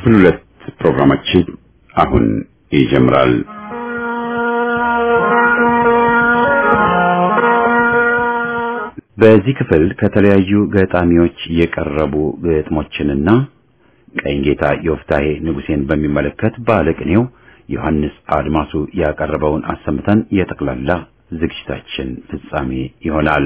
ክፍል ሁለት ፕሮግራማችን አሁን ይጀምራል። በዚህ ክፍል ከተለያዩ ገጣሚዎች የቀረቡ ግጥሞችንና ቀኝጌታ ዮፍታሄ ንጉሴን በሚመለከት ባለቅኔው ዮሐንስ አድማሱ ያቀረበውን አሰምተን የጠቅላላ ዝግጅታችን ፍጻሜ ይሆናል።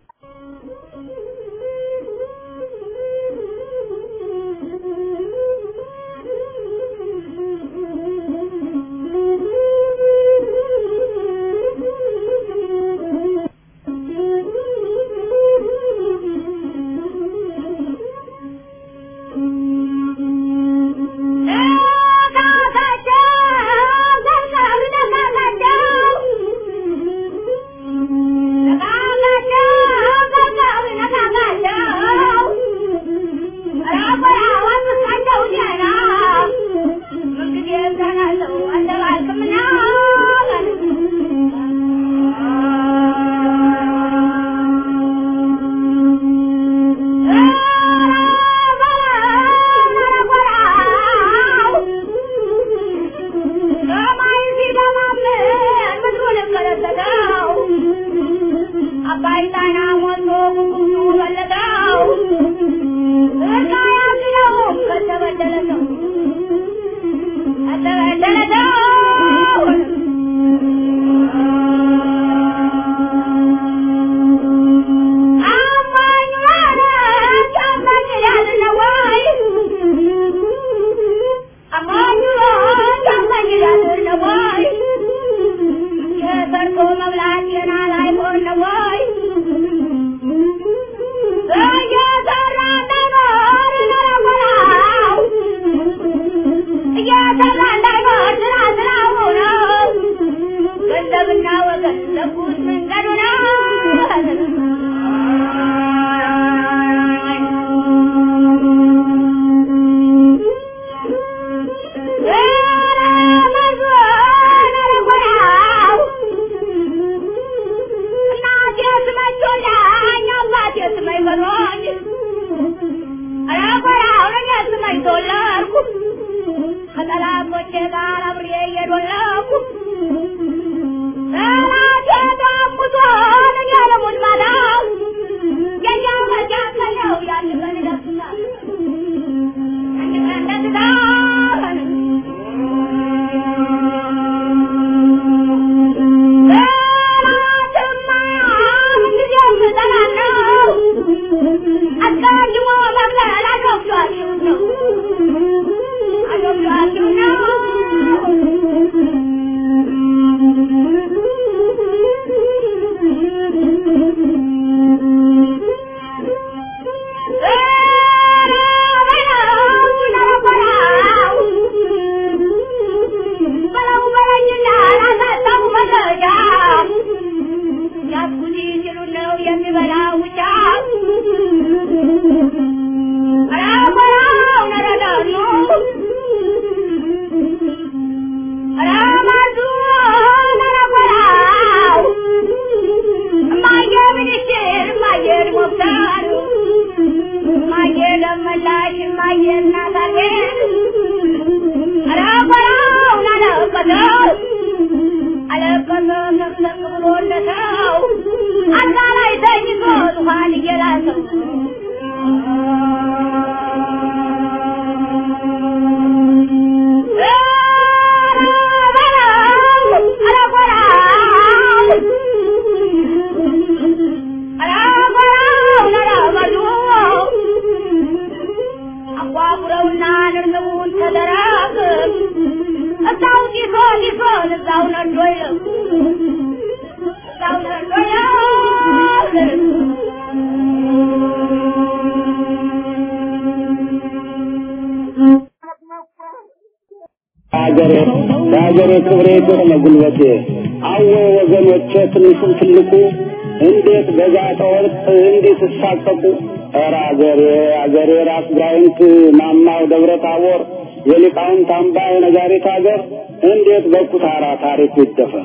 የሀገሬ ክብሬ የሆነ ጉልበቴ አወ ወገኖቼ ትንሹም ትልቁ እንዴት በዛተ ወርቅ እንዴት እሳቀቁ ኧረ አገሬ አገሬ ራስ ጋይንት ማማው ደብረ ታቦር የሊቃውንት አምባ የነጋሪት አገር እንዴት በኩታራ ታሪክ ይደፈር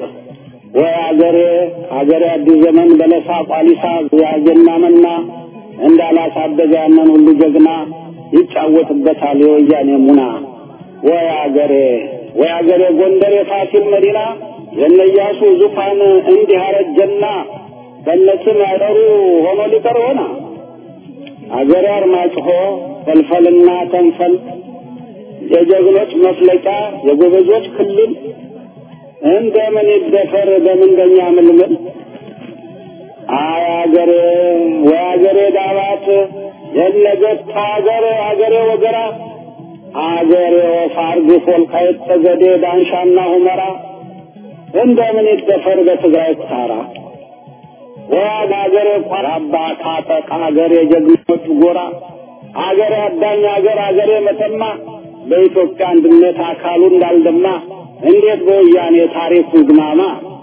ወይ አገሬ አገሬ አዲስ ዘመን በለሳ ቋሊሳ ያጀና መና እንዳላሳደገ ያንን ሁሉ ጀግና ይጫወትበታል የወያኔ ሙና ወይ አገሬ ወይ አገሬ ጎንደር የፋሲል መዲና የነያሱ ዙፋን እንዲህ አረጀና በነስም ያደሩ ሆኖ ሊቀር ሆና አገሬ አርማጭሆ ፈልፈልና ተንፈል የጀግኖች መፍለቂያ የጎበዞች ክልል እንደምን ይደፈር በምንደኛ ምልምል አይ አገሬ ወይ አገሬ ዳባት የነገት አገሬ አገሬ ወገራ አገሬ ወፋርግ ወልቃይት ጠገዴ ዳንሻና ሁመራ እንደምን ይደፈር በትግራይ ተራራ ወያድ አገሬ ቋራባ ካጠቅ አገሬ ጀግኖች ጎራ አገሬ አዳኝ አገር አገሬ መተማ በኢትዮጵያ አንድነት አካሉ እንዳልደማ እንዴት በወያኔ ታሪኩ ግማማ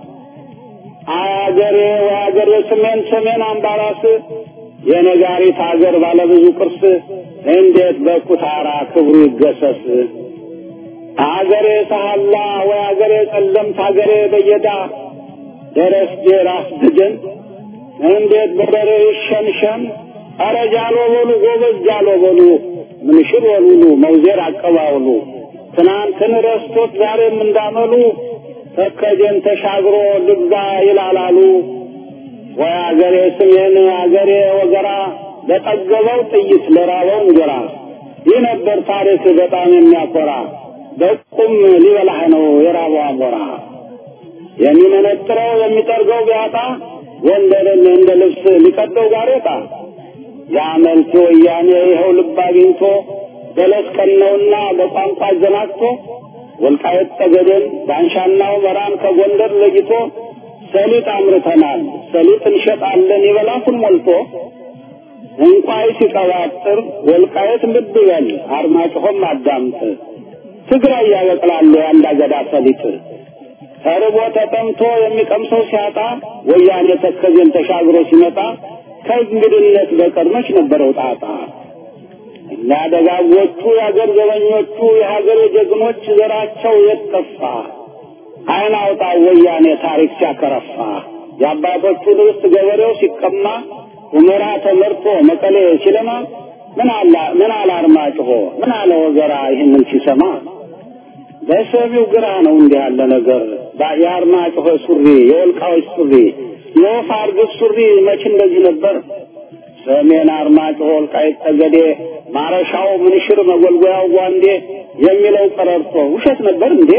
አገሬ ወአገሬ ሰሜን ሰሜን አምባራስ የነጋሪት አገር ባለብዙ ቅርስ እንዴት በኩታራ ክብሩ ይገሰስ አገሬ ሳህላ ወይ አገሬ ጸለምት አገሬ በየዳ ደረስጌ ራስ ድግን እንዴት በደሬ ይሸንሸን አረ ጃሎ በሉ ጎበዝ ጃሎ በሉ ምንሽር ወሉሉ መውዜር አቀባውሉ ትናንትን ረስቶት ዛሬም እንዳመሉ ተከጀን ተሻግሮ ልግዛ ይላላሉ ወይ አገሬ ስሜን አገሬ ወገራ ለጠገበው ጥይት ለራበው እንጀራ ይህ ነበር ታሪክ በጣም የሚያኮራ በቁም ሊበላህ ነው የራበው አሞራ የሚመነጥረው የሚጠርገው ቢያጣ ጎንደርን እንደ ልብስ ሊቀደው ጋሬጣ የአመልቲ ወያኔ ይኸው ልብ አግኝቶ በለስ ቀነውና በቋንቋ አዘናግቶ ወልቃየት ጠገዴን ዳንሻና ሁመራን ከጎንደር ለይቶ ሰሊጥ አምርተናል ሰሊጥ እንሸጣለን ይበላኩን ሞልቶ እንቋይ ሲቀባጥር ወልቃየት ልብ በል አርማጭሆም አዳምጥ ትግራይ ያበቅላሉ የአንድ አገዳ ሰሊጥ ተርቦ ተጠምቶ የሚቀምሰው ሲያጣ ወያኔ ተከዜን ተሻግሮ ሲመጣ ከእንግድነት በቀር መች ነበረው ጣጣ እኛ ደጋጎቹ የአገር ዘበኞቹ የሀገር ጀግኖች ዘራቸው የጠፋ አይን አውጣ ወያኔ ታሪክ ሲያከረፋ የአባቶቹ ርስት ገበሬው ሲቀማ ሁመራ ተመርቶ መቀሌ ሲለማ ምን አላ ምን አለ አርማጭሆ ምን አለ ወገራ ይህንን ሲሰማ በሰሚው ግራ ነው እንዲህ ያለ ነገር የአርማጭሆ ሱሪ የወልቃዎች ሱሪ የወፍ አርግብ ሱሪ መች እንደዚህ ነበር ሰሜን አርማጭሆ ወልቃይት ጠገዴ ማረሻው ምንሽር መጎልጎያው ጓንዴ የሚለው ቀረርቶ ውሸት ነበር እንዴ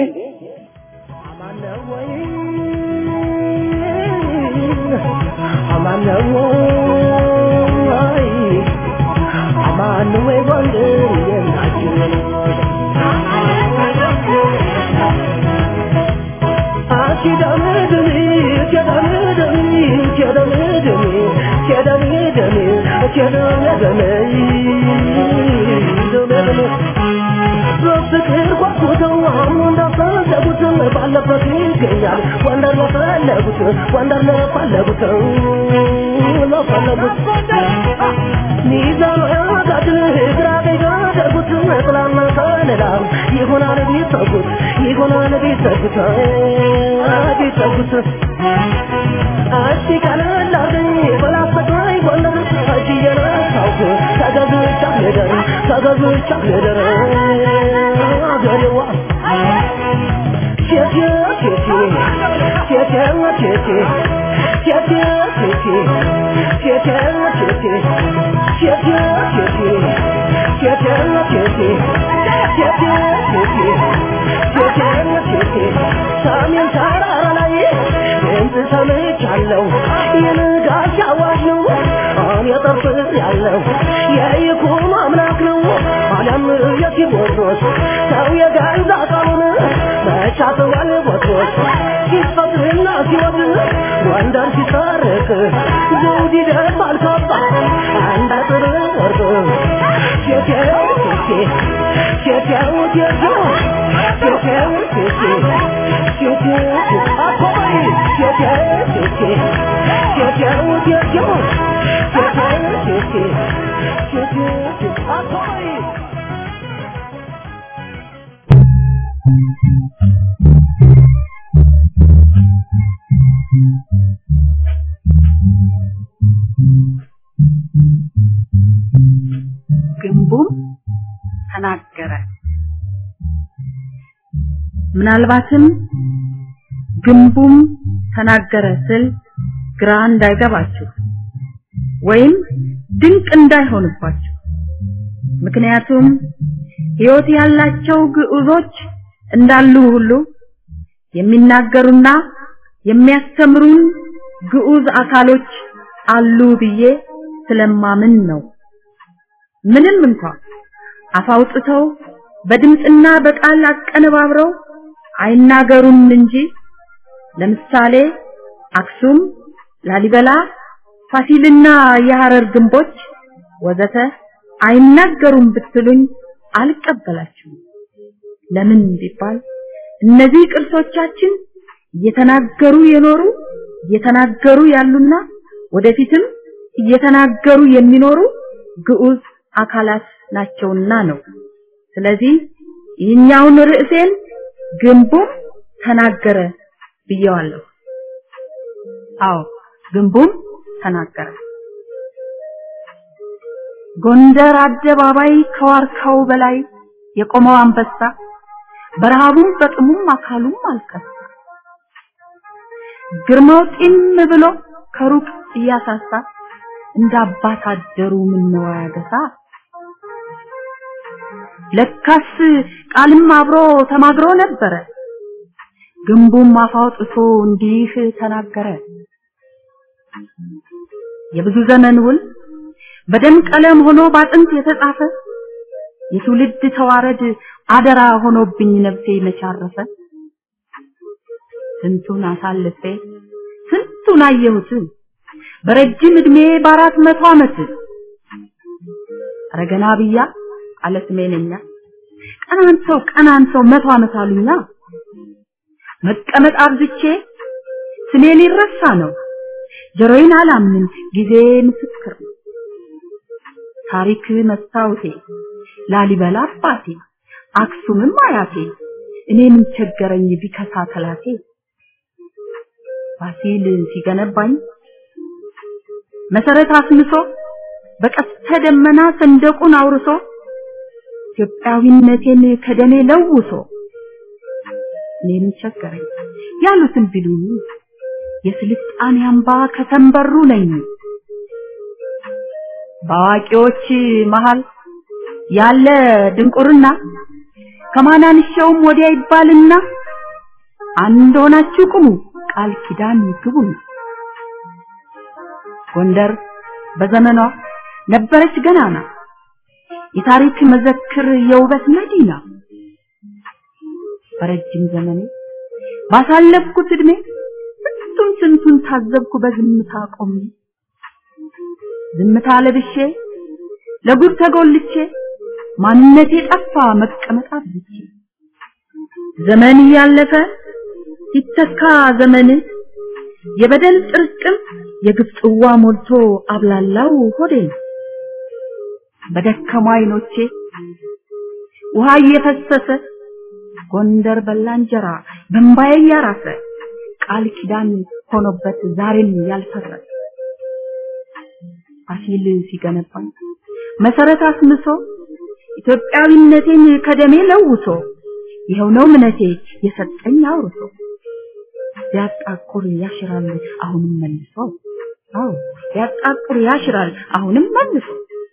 አማኑዌ ጎንደር የናችን በፍቅር ጓጉተው አሁን እንዳፈለጉት ባለበት ይገኛል ወንደር ለፈለጉት ወንደር ለፈለጉት ለፈለጉት ሚዛኑ ያጋድል ግራ ቀኝ ያደርጉት ጥላና ከለላ ይሆናል ቢጠጉት ይሆናል ቢጠጉት ቢጠጉት እስቲ ቀለል አርገኝ በላፈቅራይ ጎንደር እጅ እየነሳውክ ተገዝቻ ልደር ተገዝቻ ልደር አገሬዋ ቴቴ ቴቴ ቴቴዋ ቴቴ ቴቴ ቴቴ ቴቴዋ ቴቴ ቴቴዋ ቴቴ ቴቴዋ ቴቴ ቴቴ ቴቴ ቴቴዋ ቴቴ ሰሜን ተራራ ላይ ድምፅ ሰምቻለሁ የንጋት አዋጅ ነው አሁን የጠርፍ ያለው የይኩኖ አምላክ ነው አለም የቴዎድሮስ ሰው የገዛ ቃሉን መቻተዋል ቦትሮስ ሲፈቅርና ሲወድ ጎንደር ሲሰርቅ ዘውድ ይደፋል ካባ አንድ አጥር ወርቅ ቴቴው ቴቴ ቴቴው ቴቴው ቴቴው ቴቴ ቴቴው አኮይ ቴቴው ቴቴ ቴቴው ቴቴው ቴቴው ቴቴ ቴቴው አኮይ ግንቡም ተናገረ። ምናልባትም ግንቡም ተናገረ ስል ግራ እንዳይገባችሁ ወይም ድንቅ እንዳይሆንባችሁ ምክንያቱም ሕይወት ያላቸው ግዑዞች እንዳሉ ሁሉ የሚናገሩና የሚያስተምሩን ግዑዝ አካሎች አሉ ብዬ ስለማምን ነው። ምንም እንኳን አፋውጥተው በድምፅና በቃል አቀነባብረው አይናገሩም እንጂ ለምሳሌ አክሱም፣ ላሊበላ፣ ፋሲልና የሐረር ግንቦች ወዘተ አይናገሩም ብትሉኝ አልቀበላችሁም። ለምን ቢባል እነዚህ ቅርሶቻችን እየተናገሩ የኖሩ እየተናገሩ ያሉና ወደፊትም እየተናገሩ የሚኖሩ ግዑዝ አካላት ናቸውና ነው። ስለዚህ ይህኛውን ርዕሴን ግንቡም ተናገረ ብየዋለሁ። አዎ ግንቡም ተናገረ። ጎንደር አደባባይ ከዋርካው በላይ የቆመው አንበሳ በረሃቡም በጥሙም አካሉም አልከሳ። ግርማው ጢም ብሎ ከሩቅ እያሳሳ እንደ አባት አደሩ ምነው ያገሳ። ለካስ ቃልም አብሮ ተማግሮ ነበረ። ግንቡም አፍ አውጥቶ እንዲህ ተናገረ። የብዙ ዘመን ውል በደም ቀለም ሆኖ ባጥንት የተጻፈ የትውልድ ተዋረድ አደራ ሆኖብኝ ነፍሴ መቻረፈ። ስንቱን አሳልፌ ስንቱን አየሁት በረጅም እድሜ በአራት መቶ ዓመት ረገና ብያ አለ ስሜነኛ ቀናንተው ቀናንተው መቶ ዓመት አሉኛ መቀመጥ አብዝቼ ስሜ ሊረሳ ነው ጆሮዬን አላምንም ጊዜ ምስክር ነው ታሪክ መስታወቴ ላሊበላ አባቴ አክሱምም አያቴ እኔ ምን ቸገረኝ ቢከሳ ተላቴ ፋሲል ሲገነባኝ መሰረት አስምሶ በቀስተ ደመና ሰንደቁን አውርሶ ኢትዮጵያዊነቴን ከደሜ ለውሶ እኔ ምን ቸገረኝ ያሉትን ቢሉኝ የስልጣኔ አምባ ከተንበሩ ነኝ በአዋቂዎች መሃል ያለ ድንቁርና ከማናንሻውም ወዲያ ይባልና አንድ ሆናችሁ ቁሙ ቃል ኪዳን ግቡ ጎንደር በዘመኗ ነበረች ገናና የታሪክ መዘክር የውበት መዲና በረጅም ዘመኔ ባሳለፍኩት እድሜ ስንቱን ስንቱን ታዘብኩ በዝምታ ቆሜ ዝምታ ለብሼ ለጉድ ተጎልቼ ማንነቴ ጠፋ መቀመጥ አብዝቼ ዘመን እያለፈ ሲተካ ዘመን የበደል ጥርቅም የግፍ ጽዋ ሞልቶ አብላላው ሆዴ በደከሙ አይኖቼ ውሃ እየፈሰሰ ጎንደር በላ እንጀራ በእምባዬ እያራሰ ቃል ኪዳን ሆኖበት ዛሬም ያልፈረሰ ፋሲል ሲገነባኝ መሰረት አስምሶ ኢትዮጵያዊነቴን ከደሜ ለውሶ ይኸው ነው እምነቴ የሰጠኝ አውርሶ ቢያጣቁር ያሽራል አሁንም መልሶ አዎ ቢያጣቁር ያሽራል አሁንም መልሶ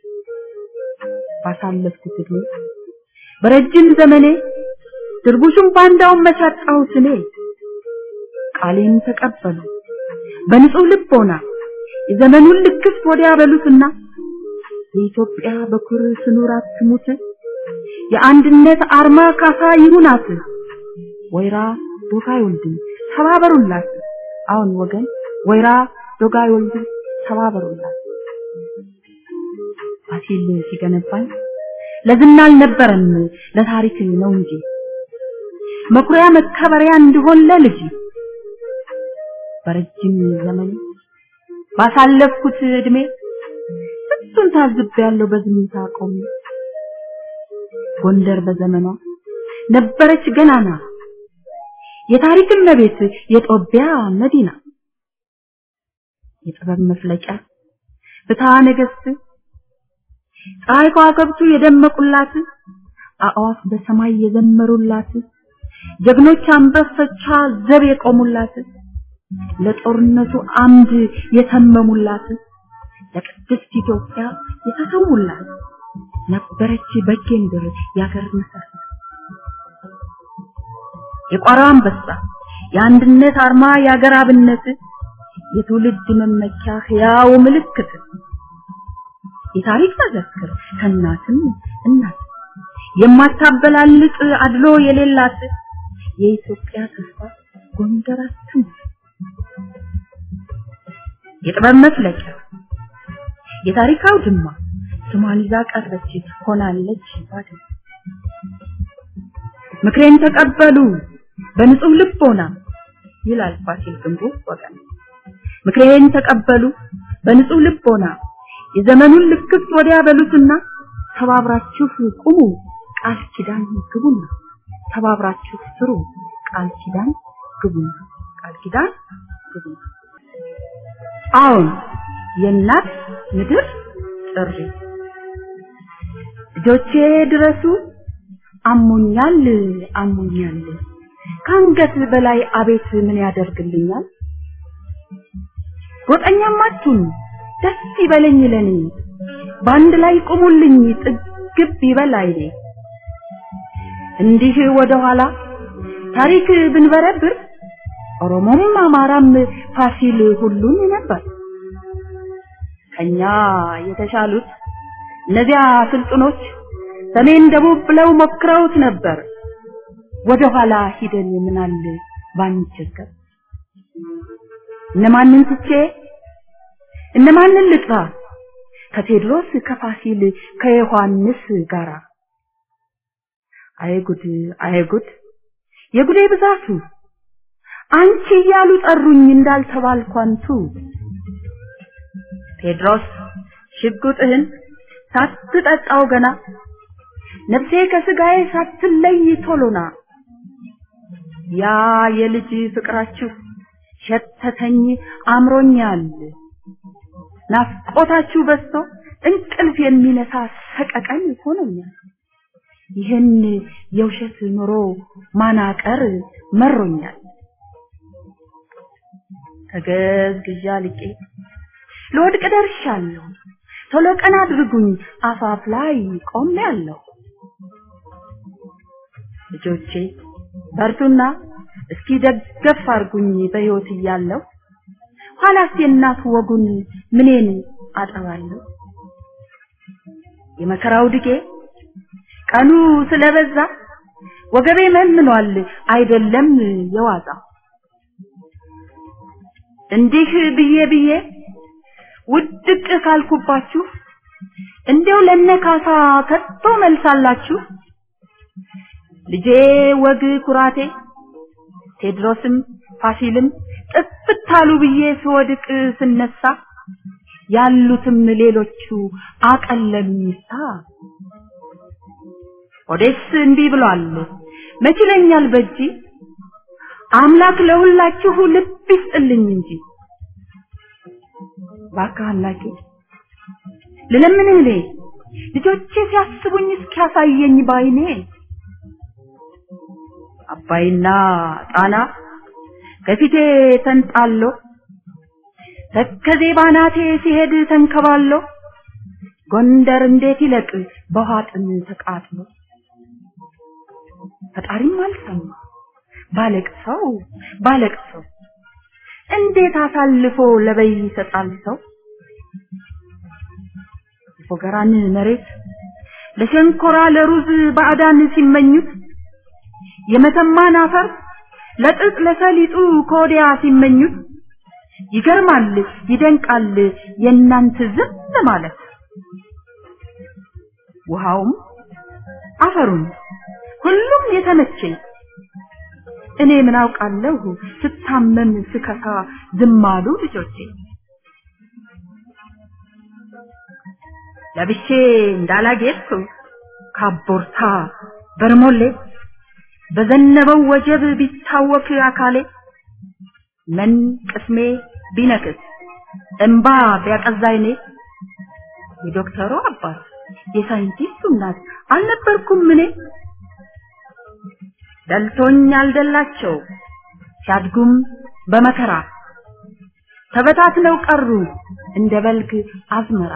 ባሳለፍኩት እድሜ በረጅም ዘመኔ ድርቡሽም ባንዳውን መቻጣሁት እኔ ቃሌን ተቀበሉ በንጹህ ልቦና የዘመኑን ልክፍት ወዲያ በሉትና የኢትዮጵያ በኩር ስኑር አትሙት የአንድነት አርማ ካሳ ይሁናት ወይራ ዶጋ አይወልድም ተባበሩላት አሁን ወገን ወይራ ዶጋ አይወልድም ተባበሩላት ፋሲል ሲገነባኝ ለዝና አልነበረም ለታሪክ ነው እንጂ መኩሪያ መከበሪያ እንዲሆን ለልጅ በረጅም ዘመን ባሳለፍኩት እድሜ ስንቱን ታዝቤያለሁ በዝምታ ቆሜ ጎንደር በዘመኗ ነበረች ገናና የታሪክ እመቤት የጦቢያ መዲና የጥበብ መፍለቂያ ፍትሐ ነገሥት ፀሐይ ከዋክብቱ የደመቁላት አእዋፍ በሰማይ የዘመሩላት ጀግኖች አንበሶቿ ዘብ የቆሙላት ለጦርነቱ አምድ የተመሙላት ለቅድስት ኢትዮጵያ የተሰዉላት ነበረች በጌምድር ያገር መሰረት የቋራው አንበሳ የአንድነት አርማ የአገር አብነት የትውልድ መመኪያ ሕያው ምልክት የታሪክ መዘክር ከእናትም እናት የማታበላልጥ አድሎ የሌላት የኢትዮጵያ ተስፋ ጎንደራችን የጥበብ መፍለቂያ የታሪክ አውድማ ስሟን ይዛ ቀረች ሆናለች ባድማ ምክሬን ተቀበሉ በንጹህ ልቦና ይላል ፋሲል ግንቡ ወገን ምክሬን ተቀበሉ በንጹህ ልቦና የዘመኑን ልክፍት ወዲያ በሉትና ተባብራችሁ ቁሙ ቃል ኪዳን ግቡና ተባብራችሁ ስሩ ቃል ኪዳን ግቡና ቃል ኪዳን ግቡና አሁን የእናት ምድር ጥሪ ልጆቼ ድረሱ አሞኛል አሞኛል ከአንገት በላይ አቤት ምን ያደርግልኛል ጎጠኛማችሁን ደስ ይበለኝ ለኔ በአንድ ላይ ቁሙልኝ ጥግብ ይበላይ እንዲህ ወደ ኋላ ታሪክ ብንበረብር ኦሮሞም አማራም ፋሲል ሁሉን ነበር ከኛ የተሻሉት እነዚያ ስልጡኖች ሰሜን ደቡብ ብለው ሞክረውት ነበር ወደ ኋላ ሂደን ምናል ባንቸገር እነማንን ትቼ እነማንን ልጥራ ከቴድሮስ ከፋሲል ከዮሐንስ ጋራ አይጉድ አይጉድ የጉዴ ብዛቱ አንቺ እያሉ ጠሩኝ እንዳልተባልኳንቱ ቴድሮስ ሽጉጥህን ሳትጠጣው ገና ነፍሴ ከስጋዬ ሳትለይ ቶሎና ያ የልጅ ፍቅራችሁ ሸተተኝ አምሮኛል ናፍቆታችሁ በዝቶ እንቅልፍ የሚነሳ ሰቀቀን ሆኖኛል ይህን የውሸት ኑሮ ማናቀር መሮኛል ተገዝግዣ ልቄ ለወድቅ ደርሻለሁ ቶሎ ቀን አድርጉኝ አፋፍ ላይ ቆሜያለሁ ልጆቼ በርቱና እስኪ ደገፍ አርጉኝ በሕይወት እያለሁ ኋላስ የእናት ወጉን ምኔን አጠባለሁ የመከራው ድጌ ቀኑ ስለበዛ ወገቤ መንኗል አይደለም የዋዛ እንዲህ ብዬ ብዬ ውድቅ ካልኩባችሁ እንዲያው ለነካሳ ከቶ መልሳላችሁ ልጄ ወግ ኩራቴ ቴድሮስም ፋሲልም ጥፍታሉ ብዬ ስወድቅ ስነሳ ያሉትም ሌሎቹ አቀለሉኝሳ ኦዴስ እንዲህ ብሏል መችለኛል በጂ አምላክ ለሁላችሁ ልብ ይስጥልኝ እንጂ እባክህ አምላኬ ልለምንህ እኔ ልጆቼ ሲያስቡኝ እስኪያሳየኝ ባይኔ አባይና ጣና ከፊቴ ተንጣሎ ተከዜ ባናቴ ሲሄድ ተንከባሎ ጎንደር እንዴት ይለቅ በውሃ ጥም ተቃጥሎ ፈጣሪም አልሰማ ባለቅሰው ባለቅሰው እንዴት አሳልፎ ለበይ ይሰጣል ሰው ፎገራን መሬት ለሸንኮራ ለሩዝ ባዕዳን ሲመኙት የመተማን አፈር ለጥጥ ለሰሊጡ ከወዲያ ሲመኙት ይገርማል ይደንቃል የእናንተ ዝም ማለት ውሃውም አፈሩም ሁሉም የተመቸኝ እኔ ምን አውቃለሁ ስታመም ስከሳ ዝም አሉ ልጆቼ ለብሼ እንዳላጌጥኩ ካቦርታ በርሞሌ በዘነበው ወጀብ ቢታወክ አካሌ ምን ቅስሜ ቢነክስ እንባ ቢያቀዛይኔ የዶክተሩ አባት የሳይንቲስቱ እናት አልነበርኩም እኔ ደልቶኝ አልደላቸው ሲያድጉም በመከራ ተበታትነው ቀሩ እንደ በልግ አዝመራ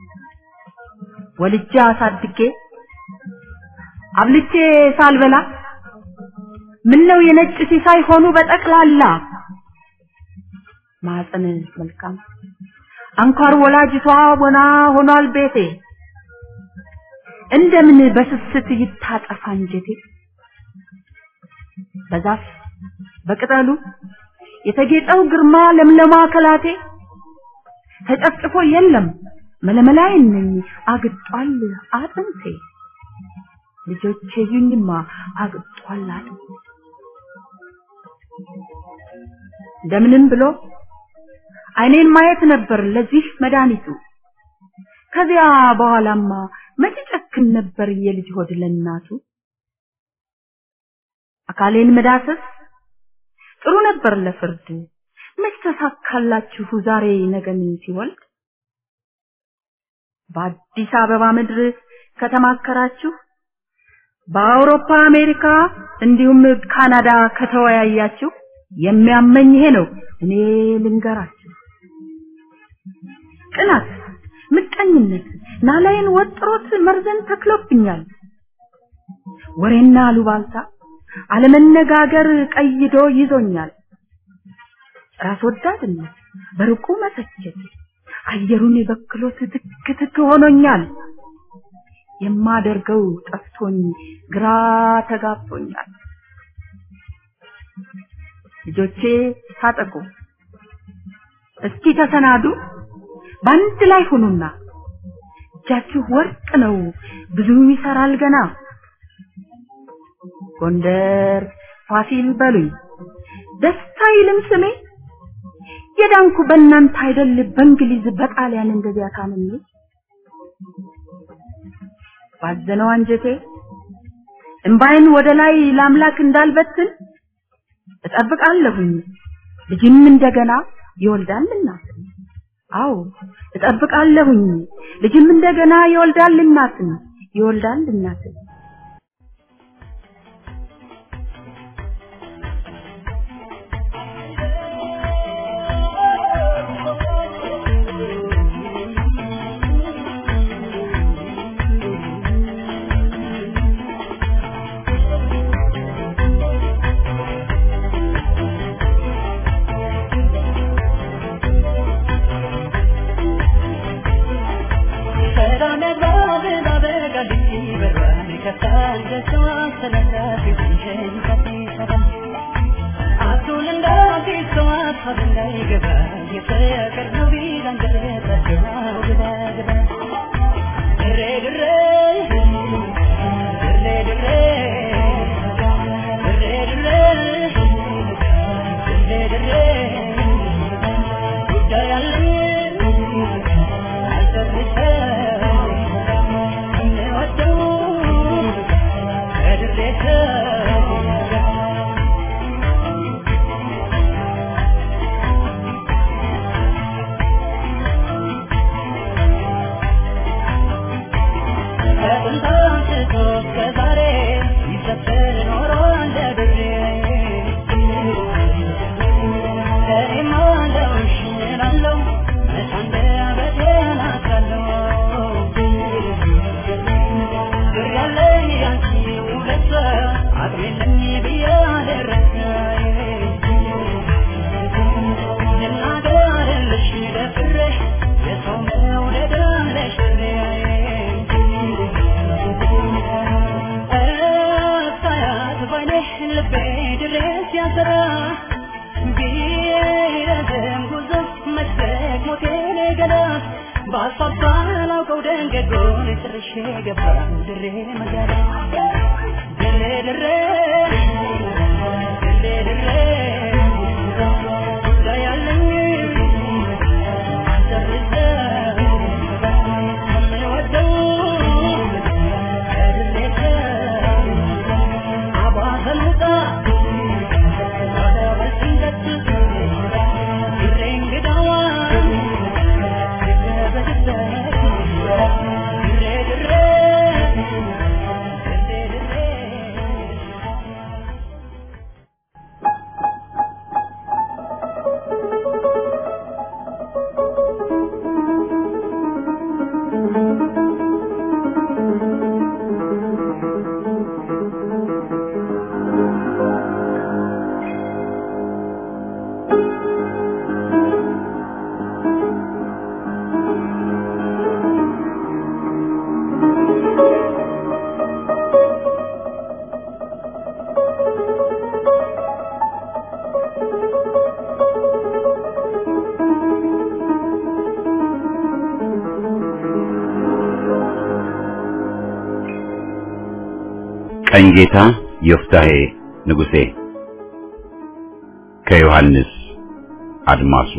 ወልጄ አሳድጌ አብልቼ ሳልበላ ምን ነው የነጭ ሲሳይ ሆኑ በጠቅላላ ማፀን መልካም አንኳር ወላጅቷ ወና ሆኗል ቤቴ እንደምን በስስት ይታጠፋ እንጀቴ በዛፍ በቅጠሉ የተጌጠው ግርማ ለምለማ ከላቴ ተጨፍጭፎ የለም መለመላይን ነኝ አግጧል አጥንቴ ልጆቼ ይኝማ አግጧል አጥንቴ እንደምንም ብሎ አይኔን ማየት ነበር ለዚህ መድኃኒቱ ከዚያ በኋላማ መቼ ጨክን ነበር የልጅ ሆድ ለእናቱ አካሌን መዳሰስ ጥሩ ነበር ለፍርድ መች ተሳካላችሁ ዛሬ ነገን ሲወልድ በአዲስ አበባ ምድር ከተማከራችሁ በአውሮፓ አሜሪካ እንዲሁም ካናዳ ከተወያያችሁ የሚያመኝ ይሄ ነው እኔ ልንገራችሁ ቅናት ምቀኝነት ናላይን ወጥሮት መርዘን ተክሎብኛል ወሬና አሉባልታ አለመነጋገር ቀይዶ ይዞኛል ራስ ወዳድነት በርቁ መሰቸት አየሩን በክሎት ትክ ትክ ሆኖኛል የማደርገው ጠፍቶኝ ግራ ተጋብቶኛል ልጆቼ ታጠቁ እስኪ ተሰናዱ በአንድ ላይ ሁኑና እጃችሁ ወርቅ ነው ብዙ ይሰራል ገና ጎንደር ፋሲል በሉኝ ደስታ ይልም ስሜ የዳንኩ በእናንተ አይደል በእንግሊዝ በጣሊያን እንደዚያ ታምሜ ባዘነው አንጀቴ እምባይን ወደ ላይ ለአምላክ እንዳልበትን እጠብቃለሁኝ ልጅም እንደገና ይወልዳልና አዎ እጠብቃለሁኝ ልጅም እንደገና ይወልዳል እናትን ይወልዳል እናትን Dire, dire, ቀኝጌታ ዮፍታሄ ንጉሴ ከዮሐንስ አድማሱ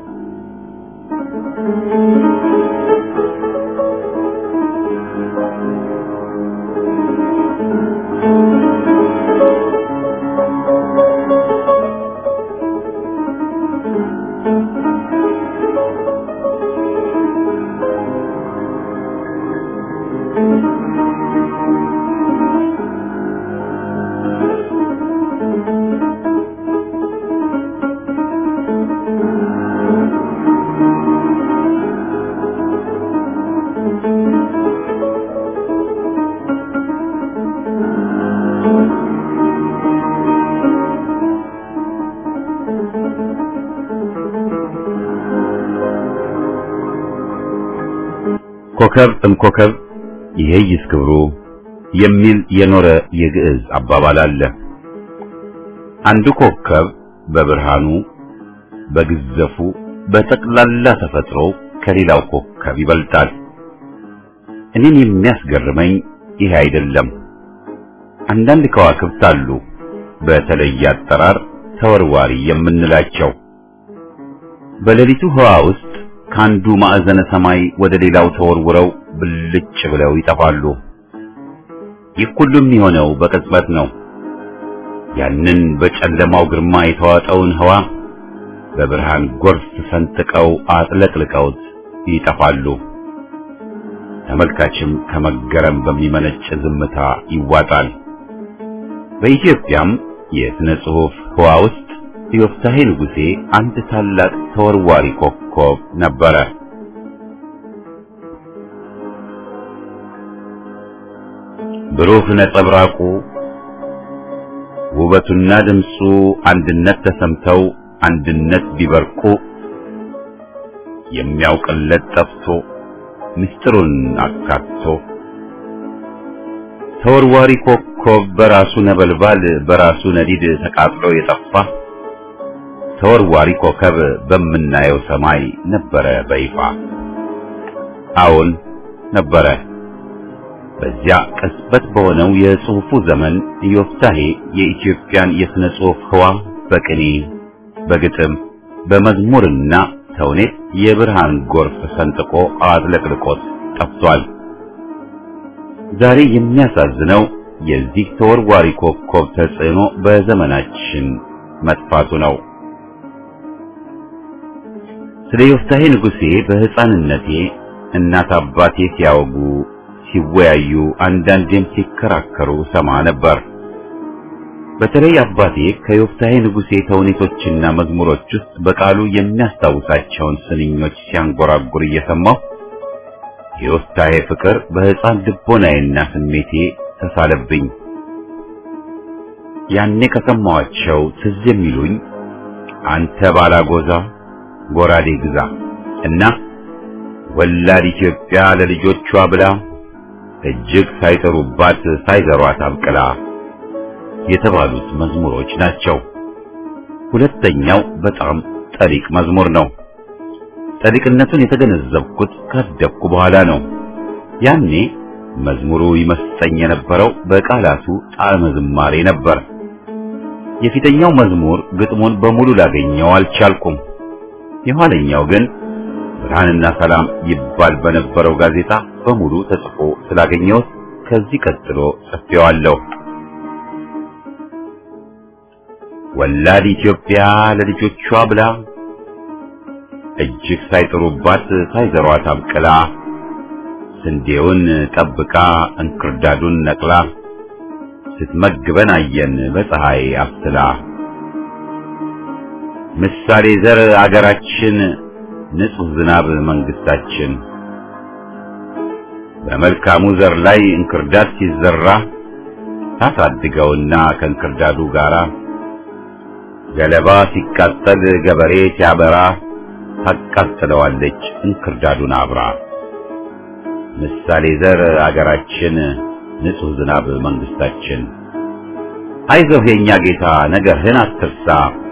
ኮከብ እምኮከብ ይሄይስ ክብሩ የሚል የኖረ የግዕዝ አባባል አለ። አንዱ ኮከብ በብርሃኑ በግዘፉ በጠቅላላ ተፈጥሮ ከሌላው ኮከብ ይበልጣል። እኔን የሚያስገርመኝ ይሄ አይደለም። አንዳንድ ከዋክብት አሉ በተለየ አጠራር ተወርዋሪ የምንላቸው በሌሊቱ ህዋ ውስጥ ከአንዱ ማዕዘነ ሰማይ ወደ ሌላው ተወርውረው ብልጭ ብለው ይጠፋሉ። ይህ ሁሉ የሚሆነው በቅጽበት ነው። ያንን በጨለማው ግርማ የተዋጠውን ህዋ በብርሃን ጎርፍ ሰንጥቀው አጥለቅልቀውት ይጠፋሉ። ተመልካችም ከመገረም በሚመነጭ ዝምታ ይዋጣል። በኢትዮጵያም የሥነ ጽሑፍ ህዋ ውስጥ ዮፍታሔ ንጉሴ አንድ ታላቅ ተወርዋሪ ኮከብ ነበረ። ብሩህ ነጸብራቁ ውበቱና ድምፁ አንድነት ተሰምተው አንድነት ቢበርቁ የሚያውቅለት ጠፍቶ ምስጢሩን አካቶ ተወርዋሪ ኮከብ በራሱ ነበልባል በራሱ ነዲድ ተቃጥሎ የጠፋ ተወርዋሪ ኮከብ በምናየው ሰማይ ነበረ በይፋ። አዎን ነበረ። በዚያ ቅጽበት በሆነው የጽሑፉ ዘመን ዮፍታሔ የኢትዮጵያን የሥነ ጽሑፍ ህዋ በቅኔ በግጥም በመዝሙርና ተውኔት የብርሃን ጎርፍ ሰንጥቆ አጥለቅልቆት ጠፍቷል። ዛሬ የሚያሳዝነው የዚህ ተወርዋሪ ኮከብ ተጽዕኖ በዘመናችን መጥፋቱ ነው። ስለ ዮፍታሔ ንጉሴ በሕፃንነቴ እናት አባቴ ሲያወጉ ሲወያዩ፣ አንዳንዴም ሲከራከሩ ሰማ ነበር። በተለይ አባቴ ከዮፍታሔ ንጉሴ ተውኔቶችና መዝሙሮች ውስጥ በቃሉ የሚያስታውሳቸውን ስንኞች ሲያንጎራጉር እየሰማሁ የዮፍታሔ ፍቅር በሕፃን ልቦናዬና ስሜቴ ተሳለብኝ። ያኔ ከሰማኋቸው ትዝ የሚሉኝ አንተ ባላጎዛ ጎራዴ ግዛ እና ወላድ ኢትዮጵያ ለልጆቿ ብላ እጅግ ሳይጠሩባት ሳይዘሯት አብቅላ የተባሉት መዝሙሮች ናቸው። ሁለተኛው በጣም ጠሊቅ መዝሙር ነው። ጠሊቅነቱን የተገነዘብኩት ካደግኩ በኋላ ነው። ያኔ መዝሙሩ ይመስጠኝ የነበረው በቃላቱ ጣዕመ ዝማሬ ነበር። የፊተኛው መዝሙር ግጥሙን በሙሉ ላገኘው አልቻልኩም። የኋለኛው ግን ብርሃንና ሰላም ይባል በነበረው ጋዜጣ በሙሉ ተጽፎ ስላገኘሁት ከዚህ ቀጥሎ ጽፌዋለሁ። ወላድ ኢትዮጵያ ለልጆቿ ብላ እጅግ ሳይጥሩባት ሳይዘሯት አብቅላ ስንዴውን ጠብቃ እንክርዳዱን ነቅላ ስትመግበን አየን በፀሐይ አብስላ ምሳሌ ዘር አገራችን ንጹህ ዝናብ መንግስታችን በመልካሙ ዘር ላይ እንክርዳድ ሲዘራ ታሳድገውና ከእንክርዳዱ ጋራ ገለባ ሲቃጠል ገበሬ ሲያበራ ታቃጥለዋለች እንክርዳዱን አብራ። ምሳሌ ዘር አገራችን ንጹህ ዝናብ መንግስታችን አይዞህ የኛ ጌታ ነገርህን አትርሳ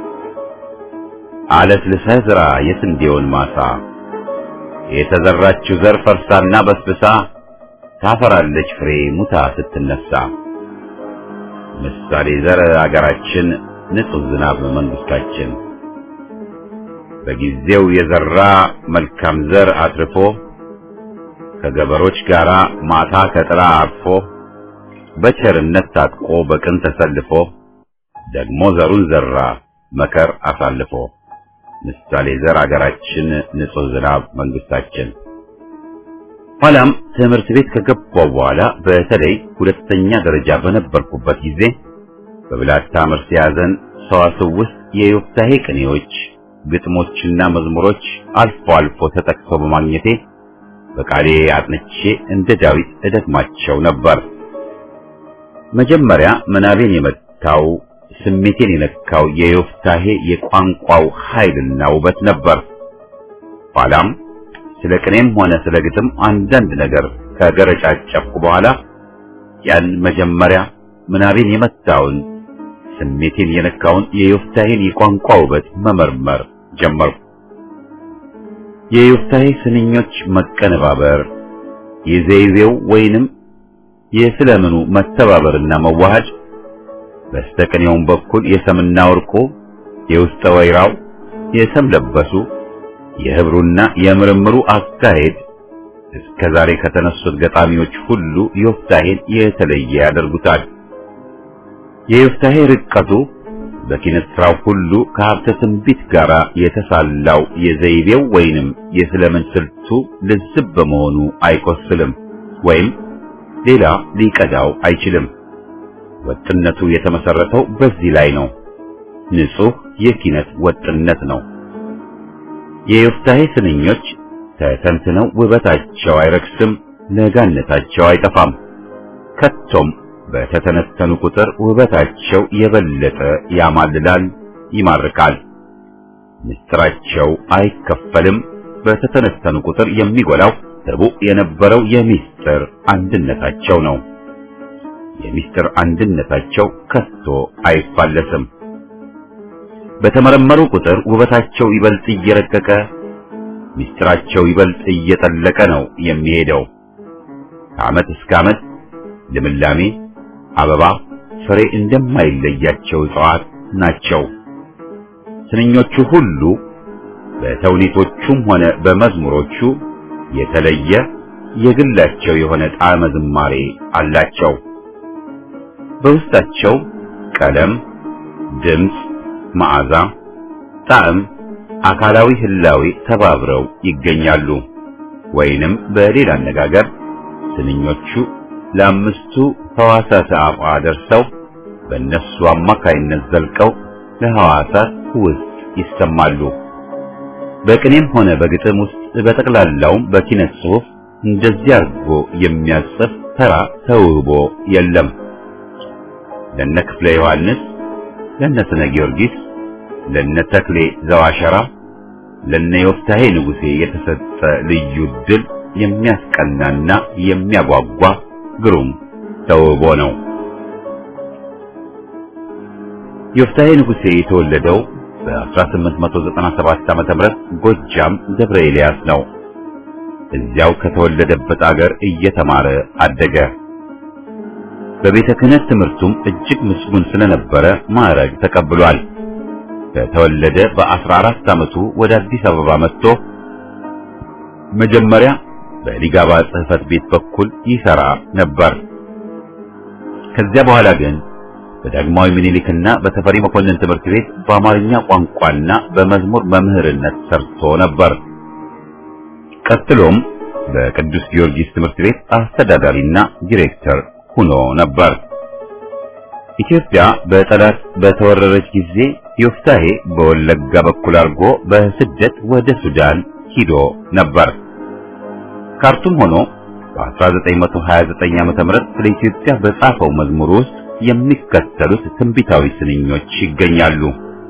አለት ልሰህ ዝራ የስንዴውን ማሳ የተዘራችው ዘር ፈርሳና በስብሳ ታፈራለች ፍሬ ሙታ ስትነሳ ምሳሌ ዘር አገራችን ንጹህ ዝናብ መንግስታችን በጊዜው የዘራ መልካም ዘር አትርፎ ከገበሮች ጋር ማታ ከጥላ አርፎ በቸርነት ታጥቆ በቅን ተሰልፎ ደግሞ ዘሩን ዘራ መከር አሳልፎ ምሳሌ ዘር አገራችን ንጹህ ዝናብ መንግስታችን። ኋላም ትምህርት ቤት ከገባው በኋላ በተለይ ሁለተኛ ደረጃ በነበርኩበት ጊዜ በብላታ መርሴ ያዘን ሰዋስው ውስጥ የዮፍታሔ ቅኔዎች፣ ግጥሞችና መዝሙሮች አልፎ አልፎ ተጠቅሰው በማግኘቴ በቃሌ አጥንቼ እንደ ዳዊት እደግማቸው ነበር። መጀመሪያ ምናቤን የመታው ስሜቴን የነካው የዮፍታሔ የቋንቋው ኃይልና ውበት ነበር። ኋላም ስለ ቅኔም ሆነ ስለ ግጥም አንዳንድ ነገር ከገረጫጨፍኩ በኋላ ያን መጀመሪያ ምናቤን የመታውን ስሜቴን የነካውን የዮፍታሔን የቋንቋ ውበት መመርመር ጀመርኩ። የዮፍታሔ ስንኞች መቀነባበር፣ የዘይቤው ወይንም የስለምኑ መተባበርና መዋሃድ በስተቀኔውም በኩል የሰምና ወርቁ የውስጠ ወይራው የሰም ለበሱ የህብሩና የምርምሩ አካሄድ እስከ ዛሬ ከተነሱት ገጣሚዎች ሁሉ ዮፍታሔን የተለየ ያደርጉታል። የዮፍታሔ ርቀቱ በኪነት ስራው ሁሉ ከሀብተ ትንቢት ጋር የተሳላው የዘይቤው ወይንም የስለምን ስልቱ ልዝብ በመሆኑ አይቆስልም ወይም ሌላ ሊቀዳው አይችልም። ወጥነቱ የተመሰረተው በዚህ ላይ ነው። ንጹህ የኪነት ወጥነት ነው። የዮፍታሔ ስንኞች ተተንትነው ውበታቸው አይረክስም፣ ለጋነታቸው አይጠፋም። ከቶም በተተነተኑ ቁጥር ውበታቸው የበለጠ ያማልላል፣ ይማርካል። ምስጢራቸው አይከፈልም። በተተነተኑ ቁጥር የሚጎላው ርቡዕ የነበረው የምስጢር አንድነታቸው ነው። የምስጢር አንድነታቸው ከቶ አይፋለስም። በተመረመሩ ቁጥር ውበታቸው ይበልጥ እየረቀቀ ምስጢራቸው ይበልጥ እየጠለቀ ነው የሚሄደው። ከዓመት እስከ ዓመት ልምላሜ፣ አበባ፣ ፍሬ እንደማይለያቸው እጽዋት ናቸው። ስንኞቹ ሁሉ በተውኔቶቹም ሆነ በመዝሙሮቹ የተለየ የግላቸው የሆነ ጣዕመ ዝማሬ አላቸው። በውስጣቸው ቀለም፣ ድምፅ፣ መዓዛ፣ ጣዕም፣ አካላዊ ህላዌ ተባብረው ይገኛሉ። ወይንም በሌላ አነጋገር ስንኞቹ ለአምስቱ ሕዋሳት አፏ ደርሰው በእነሱ አማካይነት ዘልቀው ለሕዋሳት ውስጥ ይሰማሉ። በቅኔም ሆነ በግጥም ውስጥ በጠቅላላውም በኪነት ጽሑፍ እንደዚህ አድርጎ የሚያጽፍ ተራ ተውቦ የለም። ለነ ክፍለ ዮሐንስ፣ ለነ ስነ ጊዮርጊስ፣ ለነ ተክሌ ዘዋሸራ፣ ለነ ዮፍታሔ ንጉሴ የተሰጠ ልዩ ድል የሚያስቀናና የሚያጓጓ ግሩም ተውቦ ነው። ዮፍታሔ ንጉሴ የተወለደው በ1897 ዓመተ ምህረት ጎጃም ደብረ ኤልያስ ነው። እዚያው ከተወለደበት አገር እየተማረ አደገ። በቤተ ክህነት ትምህርቱም እጅግ ምስጉን ስለነበረ ማዕረግ ተቀብሏል። ከተወለደ በ14 ዓመቱ ወደ አዲስ አበባ መጥቶ መጀመሪያ በሊጋባ ጽሕፈት ቤት በኩል ይሰራ ነበር። ከዚያ በኋላ ግን በዳግማዊ ምኒልክና በተፈሪ መኮንን ትምህርት ቤት በአማርኛ ቋንቋና በመዝሙር መምህርነት ሰርቶ ነበር። ቀጥሎም በቅዱስ ጊዮርጊስ ትምህርት ቤት አስተዳዳሪና ዲሬክተር ሆኖ ነበር። ኢትዮጵያ በጠላት በተወረረች ጊዜ ዮፍታሔ በወለጋ በኩል አድርጎ በስደት ወደ ሱዳን ሂዶ ነበር። ካርቱም ሆኖ በ1929 ዓ.ም ስለ ኢትዮጵያ በጻፈው መዝሙር ውስጥ የሚከተሉት ትንቢታዊ ስንኞች ይገኛሉ።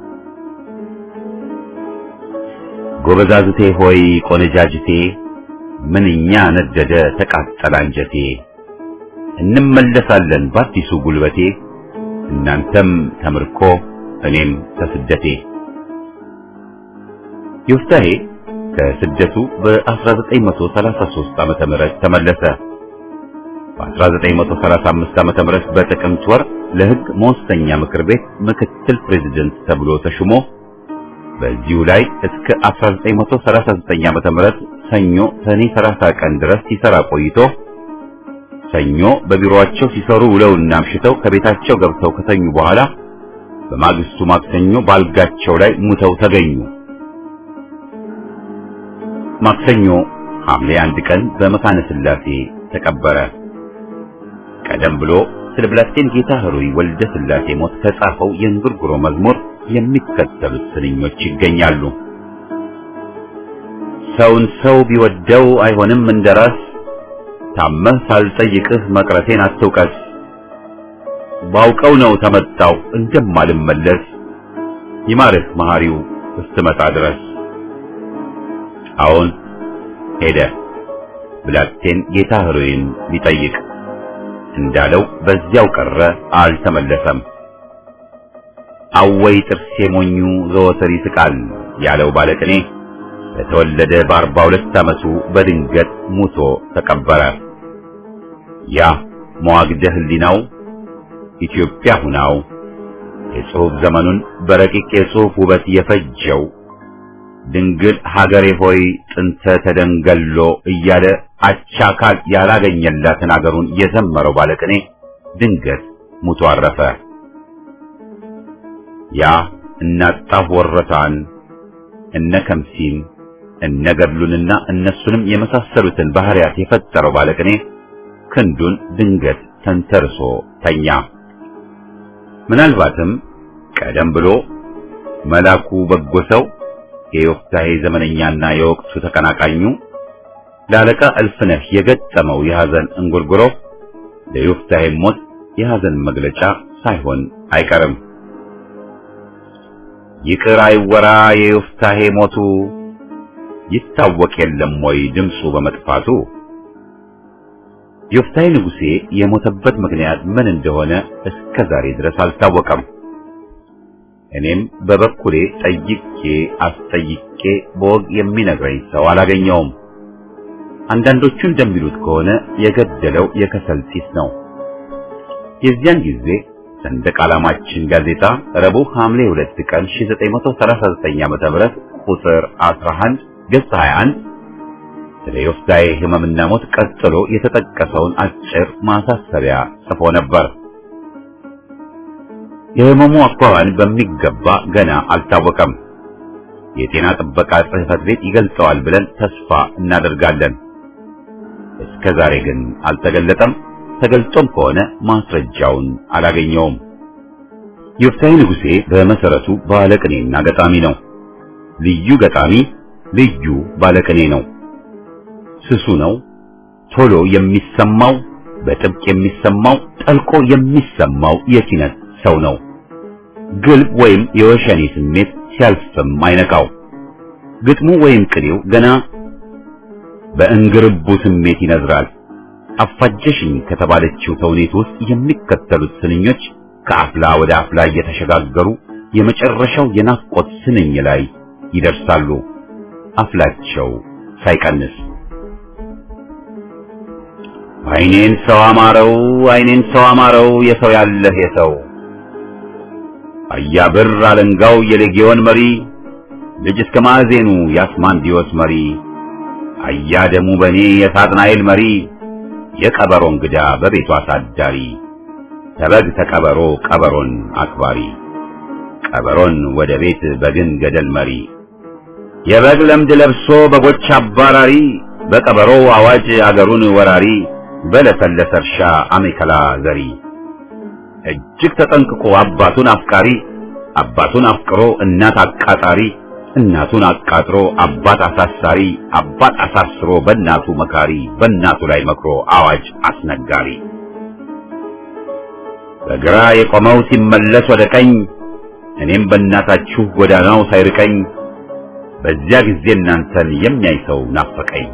ጎበዛዝቴ ሆይ ቆነጃጅቴ፣ ምንኛ ነደደ ተቃጠለ አንጀቴ፣ እንመለሳለን በአዲሱ ጉልበቴ፣ እናንተም ተምርኮ እኔም ከስደቴ። ዮፍታሔ ከስደቱ በ1933 ዓመተ ምህረት ተመለሰ። በ1935 ዓመተ ምህረት በጥቅምት ወር ለሕግ መወሰኛ ምክር ቤት ምክትል ፕሬዝደንት ተብሎ ተሹሞ በዚሁ ላይ እስከ 1939 ዓመተ ምህረት ሰኞ ሰኔ 30 ቀን ድረስ ሲሰራ ቆይቶ ሰኞ በቢሮአቸው ሲሰሩ ውለውና አምሽተው ከቤታቸው ገብተው ከተኙ በኋላ በማግስቱ ማክሰኞ ባልጋቸው ላይ ሙተው ተገኙ። ማክሰኞ ሐምሌ አንድ ቀን በመካነ ሥላሴ ተቀበረ። ቀደም ብሎ ስለ ብላቴን ጌታ ኅሩይ ወልደ ሥላሴ ሞት ከጻፈው የእንጉርጉሮ መዝሙር የሚከተሉት ስንኞች ይገኛሉ። ሰውን ሰው ቢወደው አይሆንም እንደራስ ታመህ ሳልጠይቅህ መቅረቴን አትውቀስ። ባውቀው ነው ተመጣው እንደማልመለስ ይማርህ መሐሪው እስትመጣ ድረስ። አዎን ሄደ ብላቴን ጌታ ኅሩይን ሊጠይቅ እንዳለው በዚያው ቀረ፣ አልተመለሰም። አወይ ጥርሴ ሞኙ ዘወትር ይስቃል ያለው ባለቅኔ በተወለደ በአርባ ሁለት ዓመቱ በድንገት ሙቶ ተቀበረ። ያ መዋግደ ሕሊናው ኢትዮጵያ ሁናው የጽሑፍ ዘመኑን በረቂቅ የጽሑፍ ውበት የፈጀው ድንግል ሀገሬ ሆይ ጥንተ ተደንገሎ እያለ አቻካል ያላገኘላትን አገሩን የዘመረው ባለቅኔ ድንገት ሙቶ አረፈ። ያ እናጣሁ ወረታን እነ ከምሲን እነ ገድሉንና እነሱንም የመሳሰሉትን ባህሪያት የፈጠረው ባለቅኔ ክንዱን ድንገት ተንተርሶ ተኛ። ምናልባትም ቀደም ብሎ መላኩ በጎ ሰው የዮፍታሔ ዘመነኛና የወቅቱ ተቀናቃኙ ለአለቃ እልፍነህ የገጠመው የሐዘን እንጉርጉሮ ለዮፍታሔ ሞት የሐዘን መግለጫ ሳይሆን አይቀርም። ይቅር አይወራ የዮፍታሔ ሞቱ ይታወቅ የለም ወይ ድምፁ በመጥፋቱ። ዮፍታሔ ንጉሴ የሞተበት ምክንያት ምን እንደሆነ እስከ ዛሬ ድረስ አልታወቀም። እኔም በበኩሌ ጠይቄ አስጠይቄ በወግ የሚነግረኝ ሰው አላገኘውም። አንዳንዶቹ እንደሚሉት ከሆነ የገደለው የከሰል ጢስ ነው። የዚያን ጊዜ ሰንደቅ ዓላማችን ጋዜጣ ረቡዕ ሐምሌ 2 ቀን 1939 ዓመተ ምህረት ቁጥር 11 ገጽ 21 ስለ ዮፍታሔ ሕመምና ሞት ቀጥሎ የተጠቀሰውን አጭር ማሳሰቢያ ጽፎ ነበር። የሕመሙ አኳኋን በሚገባ ገና አልታወቀም። የጤና ጥበቃ ጽሕፈት ቤት ይገልጸዋል ብለን ተስፋ እናደርጋለን። እስከ ዛሬ ግን አልተገለጠም። ተገልጦም ከሆነ ማስረጃውን አላገኘውም። ዮፍታሔ ንጉሴ በመሰረቱ ባለቅኔና ገጣሚ ነው። ልዩ ገጣሚ፣ ልዩ ባለቅኔ ነው። ስሱ ነው። ቶሎ የሚሰማው፣ በጥብቅ የሚሰማው፣ ጠልቆ የሚሰማው የኪነት ሰው ነው። ግልብ ወይም የወሸኔ ስሜት ሲያልፍም አይነካው። ግጥሙ ወይም ቅኔው ገና በእንግርቡ ስሜት ይነዝራል። አፋጀሽኝ ከተባለችው ተውኔት ውስጥ የሚከተሉት ስንኞች ከአፍላ ወደ አፍላ እየተሸጋገሩ የመጨረሻው የናፍቆት ስንኝ ላይ ይደርሳሉ። አፍላቸው ሳይቀንስ አይኔን ሰው አማረው፣ አይኔን ሰው አማረው፣ የሰው ያለህ የሰው አያብር አለንጋው የሌጊዮን መሪ ልጅ እስከ ማዕዜኑ የአስማንዲዮስ መሪ አያ ደሙ በኔ የሳጥናኤል መሪ የቀበሮ እንግዳ በቤቱ አሳዳሪ ተበግ ተቀበሮ ቀበሮን አክባሪ ቀበሮን ወደ ቤት በግን ገደል መሪ የበግ ለምድ ለብሶ በጎች አባራሪ በቀበሮ አዋጅ አገሩን ወራሪ በለሰለሰ እርሻ አሜከላ ዘሪ እጅግ ተጠንቅቆ አባቱን አፍቃሪ አባቱን አፍቅሮ እናት አቃጣሪ እናቱን አቃጥሮ አባት አሳሳሪ አባት አሳስሮ በእናቱ መካሪ በእናቱ ላይ መክሮ አዋጅ አስነጋሪ በግራ የቆመው ሲመለስ ወደ ቀኝ እኔም በእናታችሁ ጎዳናው ሳይርቀኝ በዚያ ጊዜ እናንተን የሚያይ ሰው ናፈቀኝ።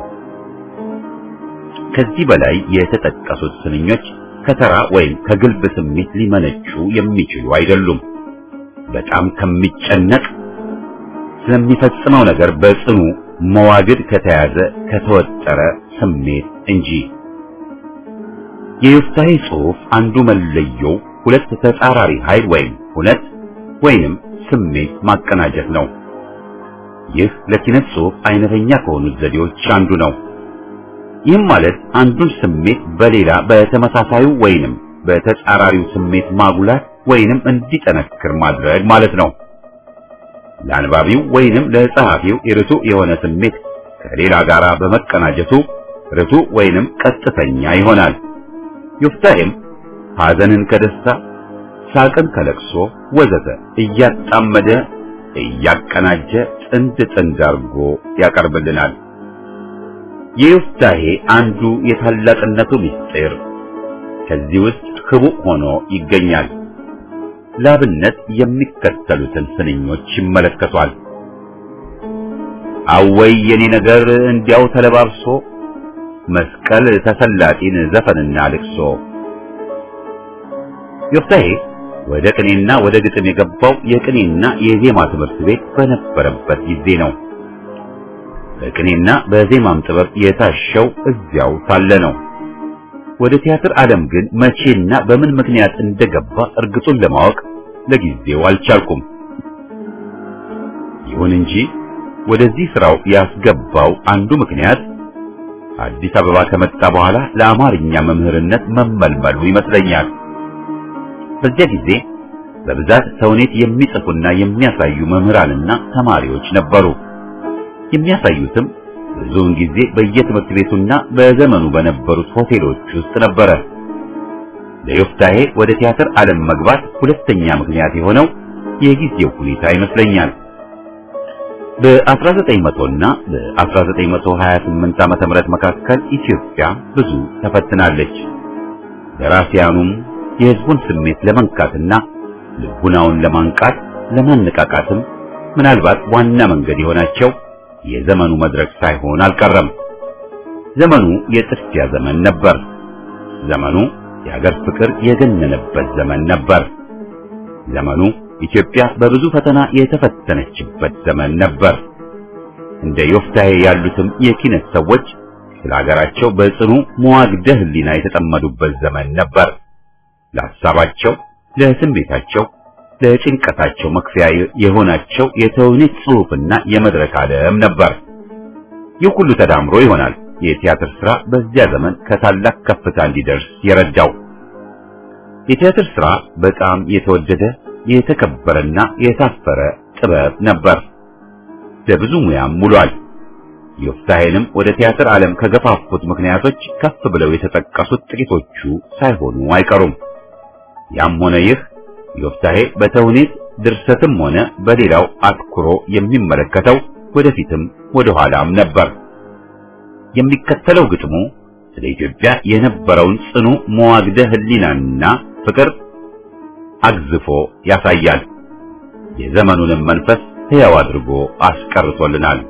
ከዚህ በላይ የተጠቀሱት ስንኞች ከተራ ወይም ከግልብ ስሜት ሊመነጩ የሚችሉ አይደሉም። በጣም ከሚጨነቅ ስለሚፈጽመው ነገር በጽኑ መዋግድ ከተያዘ ከተወጠረ ስሜት እንጂ። የዮፍታሔ ጽሑፍ አንዱ መለየው ሁለት ተጻራሪ ኃይል ወይም ሁነት ወይንም ስሜት ማቀናጀት ነው። ይህ ለኪነት ጽሑፍ አይነተኛ ከሆኑት ዘዴዎች አንዱ ነው። ይህም ማለት አንዱን ስሜት በሌላ በተመሳሳዩ ወይንም በተጻራሪው ስሜት ማጉላት ወይንም እንዲጠነክር ማድረግ ማለት ነው። ለአንባቢው ወይንም ለጸሐፊው ርቱዕ የሆነ ስሜት ከሌላ ጋር በመቀናጀቱ ርቱዕ ወይንም ቀጥተኛ ይሆናል። ዮፍታሔም ሐዘንን ከደስታ፣ ሳቅን ከለቅሶ ወዘተ እያጣመደ እያቀናጀ ጥንድ ጥንድ አድርጎ ያቀርብልናል። የዮፍታሔ አንዱ የታላቅነቱ ምስጢር ከዚህ ውስጥ ህቡዕ ሆኖ ይገኛል። ላብነት የሚከተሉትን ስንኞች ይመለከቷል። አወይ የኔ ነገር እንዲያው ተለባብሶ መስቀል ተሰላጢን ዘፈንና ልቅሶ። ዮፍታሔ ወደ ቅኔና ወደ ግጥም የገባው የቅኔና የዜማ ትምህርት ቤት በነበረበት ጊዜ ነው። በቅኔና በዜማም ጥበብ የታሸው እዚያው ሳለ ነው። ወደ ቲያትር ዓለም ግን መቼና በምን ምክንያት እንደገባ እርግጡን ለማወቅ ለጊዜው አልቻልኩም። ይሁን እንጂ ወደዚህ ስራው ያስገባው አንዱ ምክንያት አዲስ አበባ ከመጣ በኋላ ለአማርኛ መምህርነት መመልመሉ ይመስለኛል። በዚያ ጊዜ በብዛት ተውኔት የሚጽፉና የሚያሳዩ መምህራንና ተማሪዎች ነበሩ። የሚያሳዩትም ብዙውን ጊዜ በየትምህርት ቤቱና በዘመኑ በነበሩት ሆቴሎች ውስጥ ነበረ። ለዮፍታሔ ወደ ቲያትር ዓለም መግባት ሁለተኛ ምክንያት የሆነው የጊዜው ሁኔታ ይመስለኛል። በ1900 እና በ1928 ዓመተ ምህረት መካከል ኢትዮጵያ ብዙ ተፈትናለች። ደራሲያኑም የሕዝቡን ስሜት ለመንካትና ልቡናውን ለማንቃት ለማነቃቃትም ምናልባት ዋና መንገድ የሆናቸው የዘመኑ መድረክ ሳይሆን አልቀረም። ዘመኑ የጥድፊያ ዘመን ነበር። ዘመኑ የሀገር ፍቅር የገነነበት ዘመን ነበር። ዘመኑ ኢትዮጵያ በብዙ ፈተና የተፈተነችበት ዘመን ነበር። እንደ ዮፍታሔ ያሉትም የኪነት ሰዎች ስለ ሀገራቸው በጽኑ መዋግደ ሕሊና የተጠመዱበት ዘመን ነበር። ለሐሳባቸው፣ ለስሜታቸው፣ ለጭንቀታቸው መክፈያ የሆናቸው የተውኔት ጽሑፍና የመድረክ ዓለም ነበር። ይህ ሁሉ ተዳምሮ ይሆናል የቲያትር ሥራ በዚያ ዘመን ከታላቅ ከፍታ እንዲደርስ የረዳው። የቲያትር ሥራ በጣም የተወደደ የተከበረና የታፈረ ጥበብ ነበር። ለብዙ ሙያም ውሏል። ዮፍታሔንም ወደ ቲያትር ዓለም ከገፋፉት ምክንያቶች ከፍ ብለው የተጠቀሱት ጥቂቶቹ ሳይሆኑ አይቀሩም። ያም ሆነ ይህ ዮፍታሔ በተውኔት ድርሰትም ሆነ በሌላው አትኩሮ የሚመለከተው ወደፊትም ወደ ኋላም ነበር። የሚከተለው ግጥሙ ስለ ኢትዮጵያ የነበረውን ጽኑ መዋግደ ሕሊናና ፍቅር አግዝፎ ያሳያል። የዘመኑንም መንፈስ ሕያው አድርጎ አስቀርቶልናል።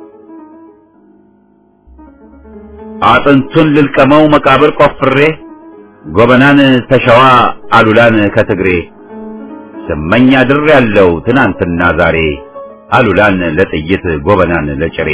አጥንቱን ልልቀመው መቃብር ቆፍሬ ጎበናን ተሸዋ አሉላን ከትግሬ ስመኛ ድር ያለው ትናንትና ዛሬ አሉላን ለጥይት ጎበናን ለጭሬ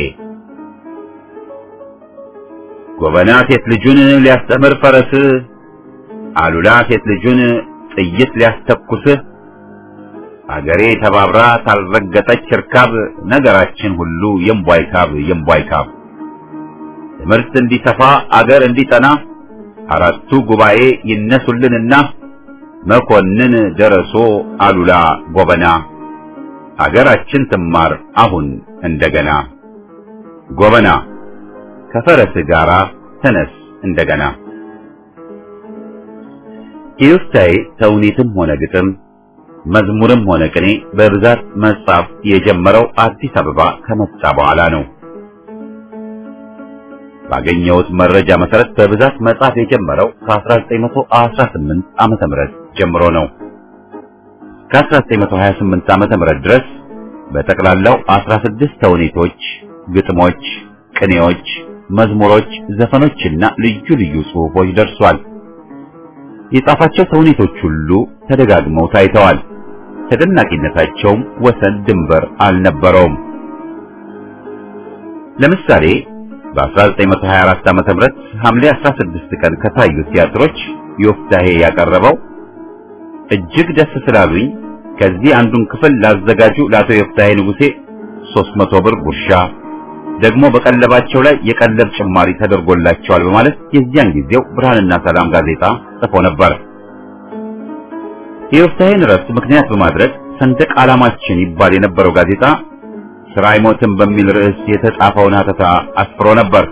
ጎበና ሴት ልጁን ሊያስተምር ፈረስ አሉላ ሴት ልጁን ጥይት ሊያስተኩስ አገሬ ተባብራ ታልረገጠች እርካብ ነገራችን ሁሉ የምቧይ ካብ የምቧይ ካብ ትምህርት እንዲሰፋ አገር እንዲጠና አራቱ ጉባኤ ይነሱልንና መኮንን ደረሶ አሉላ ጎበና አገራችን ትማር አሁን እንደገና ጎበና ከፈረስ ጋራ ተነስ እንደገና። የዮፍታሔ ተውኔትም ሆነ ግጥም መዝሙርም ሆነ ቅኔ በብዛት መጻፍ የጀመረው አዲስ አበባ ከመጣ በኋላ ነው። ባገኘሁት መረጃ መሰረት በብዛት መጻፍ የጀመረው ከ1918 ዓመተ ምህረት ጀምሮ ነው። ከ1928 ዓመተ ምህረት ድረስ በጠቅላላው 16 ተውኔቶች፣ ግጥሞች፣ ቅኔዎች፣ መዝሙሮች፣ ዘፈኖችና ልዩ ልዩ ጽሑፎች ደርሷል። የጻፋቸው ተውኔቶች ሁሉ ተደጋግመው ታይተዋል። ተደናቂነታቸውም ወሰን ድንበር አልነበረውም። ለምሳሌ በ1924 ዓመተ ምህረት ሐምሌ 16 ቀን ከታዩት ቲያትሮች ዮፍታሔ ያቀረበው እጅግ ደስ ስላሉኝ ከዚህ አንዱን ክፍል ላዘጋጁ ለአቶ የፍታሄ ንጉሴ ሦስት መቶ ብር ጉርሻ ደግሞ በቀለባቸው ላይ የቀለብ ጭማሪ ተደርጎላቸዋል በማለት የዚያን ጊዜው ብርሃንና ሰላም ጋዜጣ ጽፎ ነበር። የዮፍታሔን እረፍት ምክንያት በማድረግ ሰንደቅ ዓላማችን ይባል የነበረው ጋዜጣ ስራ አይሞትም በሚል ርዕስ የተጻፈውን ሀተታ አስፍሮ ነበር።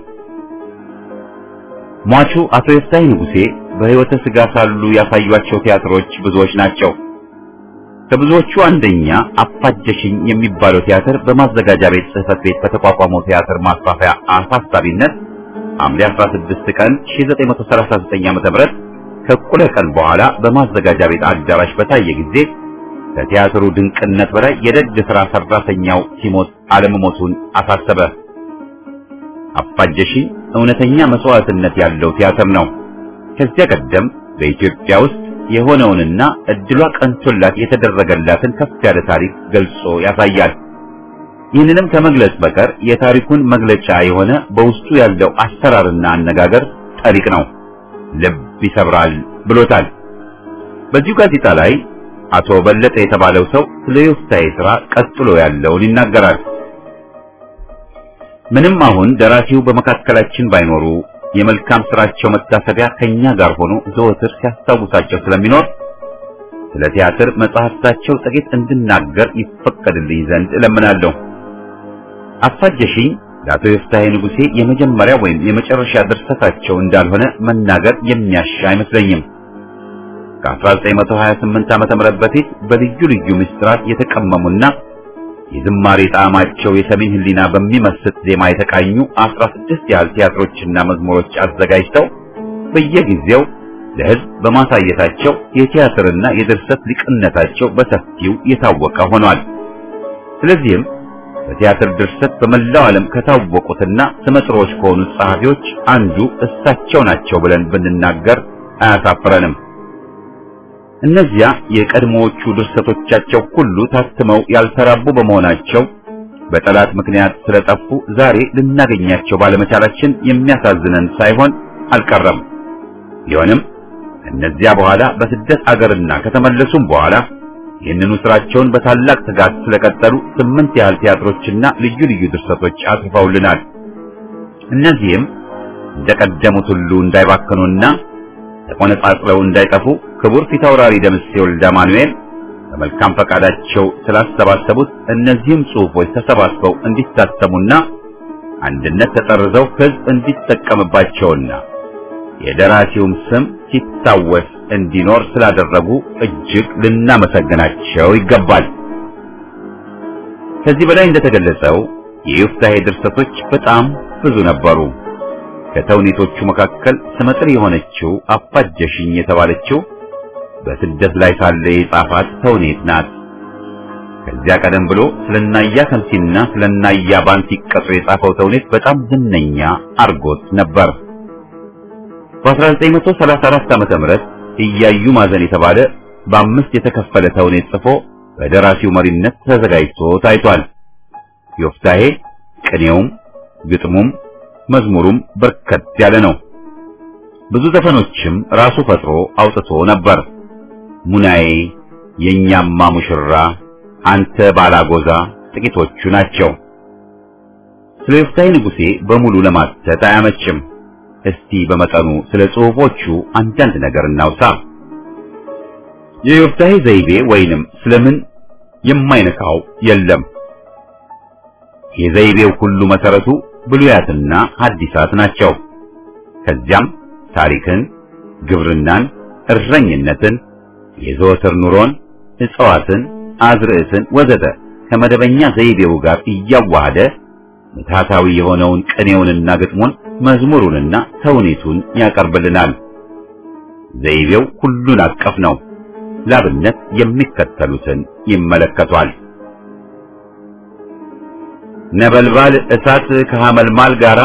ሟቹ አቶ የፍታሔ ንጉሴ በሕይወተ ሥጋ ሳሉ ያሳዩአቸው ቲያትሮች ብዙዎች ናቸው። ከብዙዎቹ አንደኛ አፋጀሽኝ የሚባለው ቲያትር በማዘጋጃ ቤት ጽሕፈት ቤት በተቋቋመው ቲያትር ማስፋፊያ አሳሳቢነት ሐምሌ 16 ቀን 1939 ዓ.ም ከእኩለ ቀን በኋላ በማዘጋጃ ቤት አዳራሽ በታየ ጊዜ ከቲያትሩ ድንቅነት በላይ የደግ ሥራ ሰራተኛው ሲሞት አለመሞቱን አሳሰበ። አፋጀሽኝ እውነተኛ መስዋዕትነት ያለው ቲያትር ነው። ከዚያ ቀደም በኢትዮጵያ ውስጥ የሆነውንና እድሏ ቀንቶላት የተደረገላትን ከፍ ያለ ታሪክ ገልጾ ያሳያል። ይህንንም ከመግለጽ በቀር የታሪኩን መግለጫ የሆነ በውስጡ ያለው አሰራርና አነጋገር ጠሪቅ ነው፣ ልብ ይሰብራል ብሎታል። በዚሁ ጋዜጣ ላይ አቶ በለጠ የተባለው ሰው ስለ ዮፍታሔ ሥራ ቀጥሎ ያለውን ይናገራል። ምንም አሁን ደራሲው በመካከላችን ባይኖሩ የመልካም ስራቸው መታሰቢያ ከኛ ጋር ሆኖ ዘወትር ሲያስታውሳቸው ስለሚኖር ስለ ቲያትር መጽሐፍታቸው ጥቂት እንድናገር ይፈቀድልኝ ዘንድ እለምናለሁ። አፋጀሽኝ ለአቶ የፍታሔ ንጉሴ የመጀመሪያ ወይም የመጨረሻ ድርሰታቸው እንዳልሆነ መናገር የሚያሻ አይመስለኝም። ከ1928 ዓመተ ምህረት በፊት በልዩ ልዩ ምስጢራት የተቀመሙና የዝማሬ ጣዕማቸው የሰሜን ሕሊና በሚመስጥ ዜማ የተቃኙ 16 ያህል ቲያትሮችና መዝሙሮች አዘጋጅተው በየጊዜው ለሕዝብ በማሳየታቸው የቲያትርና የድርሰት ሊቅነታቸው በሰፊው የታወቀ ሆኗል። ስለዚህም በቲያትር ድርሰት በመላው ዓለም ከታወቁትና ስመጥሮች ከሆኑት ጸሐፊዎች አንዱ እሳቸው ናቸው ብለን ብንናገር አያሳፍረንም። እነዚያ የቀድሞዎቹ ድርሰቶቻቸው ሁሉ ታትመው ያልተራቡ በመሆናቸው በጠላት ምክንያት ስለጠፉ ዛሬ ልናገኛቸው ባለመቻላችን የሚያሳዝነን ሳይሆን አልቀረም። ቢሆንም እነዚያ በኋላ በስደት አገርና ከተመለሱም በኋላ ይህንኑ ስራቸውን በታላቅ ትጋት ስለቀጠሉ ስምንት ያህል ቲያትሮችና ልዩ ልዩ ድርሰቶች አጽፈውልናል። እነዚህም እንደቀደሙት ሁሉ እንዳይባክኑና ተቆነጻጽለው እንዳይጠፉ ክቡር ፊታውራሪ ደምሴ ወልደ ማኑኤል በመልካም ፈቃዳቸው ስላሰባሰቡት እነዚህም ጽሑፎች ተሰባስበው እንዲታተሙና አንድነት ተጠርዘው ሕዝብ እንዲጠቀምባቸውና የደራሲውም ስም ሲታወስ እንዲኖር ስላደረጉ እጅግ ልናመሰግናቸው ይገባል። ከዚህ በላይ እንደተገለጸው የዮፍታሔ ድርሰቶች በጣም ብዙ ነበሩ። ከተውኔቶቹ መካከል ስመጥር የሆነችው አፋጀሽኝ የተባለችው በስደት ላይ ሳለ የጻፋት ተውኔት ናት። ከዚያ ቀደም ብሎ ስለናያ ከምሲና ስለናያ ባንቲ ቀጦ የጻፈው ተውኔት በጣም ዝነኛ አርጎት ነበር። በ1934 ዓመተ ምህረት እያዩ ማዘን የተባለ በአምስት የተከፈለ ተውኔት ጽፎ በደራሲው መሪነት ተዘጋጅቶ ታይቷል። ዮፍታሔ ቅኔውም ግጥሙም መዝሙሩም በርከት ያለ ነው። ብዙ ዘፈኖችም ራሱ ፈጥሮ አውጥቶ ነበር። ሙናዬ፣ የኛማ ሙሽራ፣ አንተ ባላጎዛ ጥቂቶቹ ናቸው። ስለ ዮፍታሔ ንጉሴ በሙሉ ለማተት አያመችም። እስቲ በመጠኑ ስለ ጽሑፎቹ አንዳንድ ነገር እናውሳ። የዮፍታሔ ዘይቤ ወይንም ስለምን የማይነካው የለም። የዘይቤው ሁሉ መሰረቱ ብሉያትና ሐዲሳት ናቸው። ከዚያም ታሪክን፣ ግብርናን፣ እረኝነትን፣ የዘወትር ኑሮን፣ እጽዋትን፣ አዝርዕትን ወዘተ ከመደበኛ ዘይቤው ጋር እያዋሃደ ምትሃታዊ የሆነውን ቅኔውንና ግጥሙን መዝሙሩንና ተውኔቱን ያቀርብልናል። ዘይቤው ሁሉን አቀፍ ነው። ላብነት የሚከተሉትን ይመለከቷል። ነበልባል እሳት ከሐመልማል ጋራ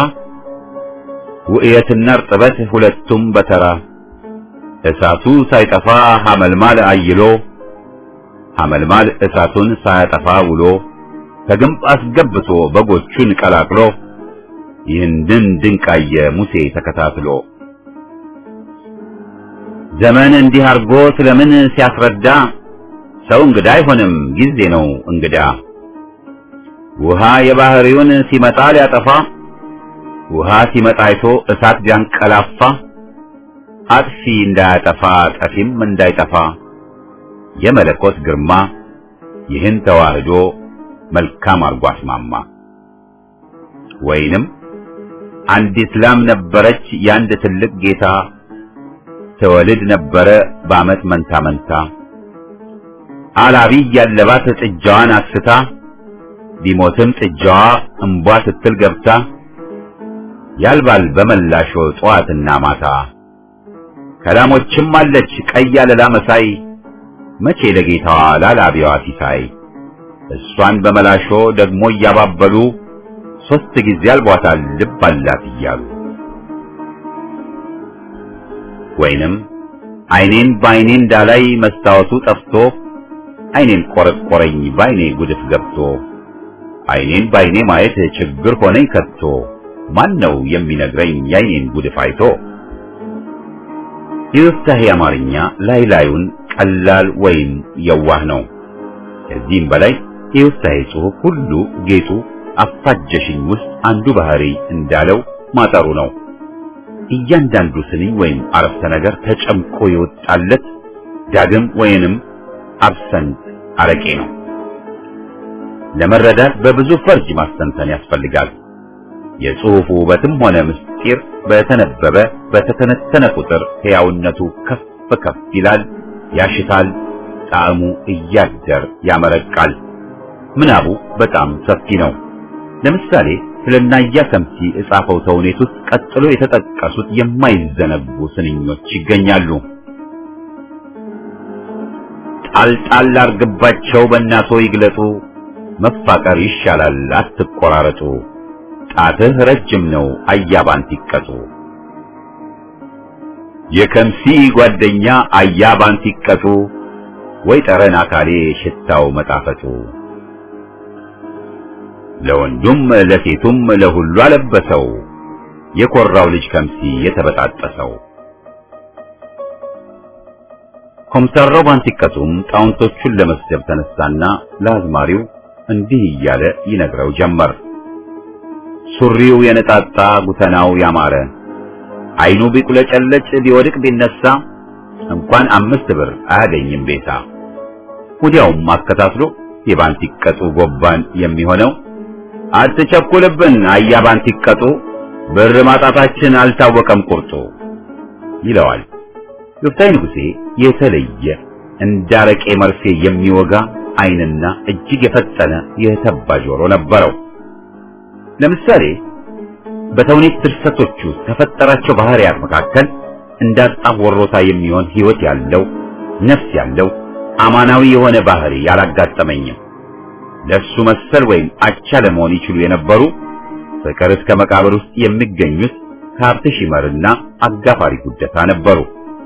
ውእየትና እርጥበት ሁለቱም በተራ እሳቱ ሳይጠፋ ሐመልማል አይሎ ሐመልማል እሳቱን ሳያጠፋ ውሎ ከግንብ አስገብቶ በጎቹን ቀላቅሎ ይህንን ድንቃየ ሙሴ ተከታትሎ ዘመን እንዲህ አርጎ ስለምን ሲያስረዳ ሰው እንግዳ አይሆንም ጊዜ ነው እንግዳ ውሃ የባህሪውን ሲመጣ ሊያጠፋ ውሃ ሲመጣ አይቶ እሳት ቢያንቀላፋ አጥፊ እንዳያጠፋ ጠፊም እንዳይጠፋ የመለኮት ግርማ ይህን ተዋህዶ መልካም አርጎ አስማማ። ወይንም አንዲት ላም ነበረች የአንድ ትልቅ ጌታ ትወልድ ነበረ በዓመት መንታ መንታ አላቢ ያለባት ጥጃዋን አስታ ቢሞትም ጥጃዋ እምቧ ስትል ገብታ ያልባል በመላሾ ጠዋትና ማታ ከላሞችም አለች ቀይ አለላ መሳይ መቼ ለጌታዋ ላላቢዋ ሲሳይ እሷን በመላሾ ደግሞ እያባበሉ ሶስት ጊዜ አልቧታል ልብ አላት እያሉ ወይንም አይኔን በአይኔ እንዳላይ መስታወቱ ጠፍቶ አይኔን ቆረቆረኝ በአይኔ ጉድፍ ገብቶ አይኔን በአይኔ ማየት ችግር ሆነኝ ከቶ ማን ነው የሚነግረኝ የአይኔን ጉድፍ አይቶ? የዮፍታሔ አማርኛ ላይ ላዩን ቀላል ወይም የዋህ ነው። ከዚህም በላይ የዮፍታሔ ጽሑፍ ሁሉ ጌጡ አፋጀሽኝ ውስጥ አንዱ ባህሪ እንዳለው ማጠሩ ነው። እያንዳንዱ ስንኝ ወይም አረፍተ ነገር ተጨምቆ የወጣለት ዳግም ወይንም አብሰንት አረቄ ነው። ለመረዳት በብዙ ፈርጅ ማስተንተን ያስፈልጋል። የጽሑፉ ውበትም ሆነ ምስጢር በተነበበ በተተነተነ ቁጥር ሕያውነቱ ከፍ ከፍ ይላል፣ ያሽታል፣ ጣዕሙ እያደር ያመረቃል። ምናቡ በጣም ሰፊ ነው። ለምሳሌ ስለ ናያ ከምሲ እጻፈው ተውኔት ውስጥ ቀጥሎ የተጠቀሱት የማይዘነጉ ስንኞች ይገኛሉ። ጣልጣል አርግባቸው በእናቶ ይግለጡ፣ መፋቀር ይሻላል አትቆራረጡ፣ ጣትህ ረጅም ነው አያባንት ይቀጡ። የከምሲ ጓደኛ አያባንት ይቀጡ፣ ወይ ጠረን አካሌ ሽታው መጣፈጡ። ለወንዱም ለሴቱም ለሁሉ አለበሰው የኮራው ልጅ ከምሲ የተበጣጠሰው። ኮምሳራው ባንቲቀቱም ጣውንቶቹን ለመስደብ ተነሳና ለአዝማሪው እንዲህ እያለ ይነግረው ጀመር። ሱሪው የነጣጣ ጉተናው ያማረ አይኑ ቢቁለጨለጭ ቢወድቅ ቢነሳ እንኳን አምስት ብር አያገኝም ቤታ። ወዲያውም አከታትሎ የባንቲቀጡ ጎባን የሚሆነው አትቸኩልብን አያ ባንቲቀጡ ብር ማጣታችን አልታወቀም ቁርጡ ይለዋል። ዮፍታይ ንጉሴ የተለየ እንዳረቄ መርፌ የሚወጋ ዓይንና እጅግ የፈጠነ የተባ ጆሮ ነበረው። ለምሳሌ በተውኔት ድርሰቶቹ ከፈጠራቸው ባህሪያት መካከል እንዳጣ ወሮታ የሚሆን ሕይወት ያለው ነፍስ ያለው አማናዊ የሆነ ባህሪ ያላጋጠመኝም። ለሱ መሰል ወይም አቻ ለመሆን ይችሉ የነበሩ ፍቅር እስከ መቃብር ውስጥ የሚገኙት ከሀብት ሺመርና አጋፋሪ ጉደታ ነበሩ።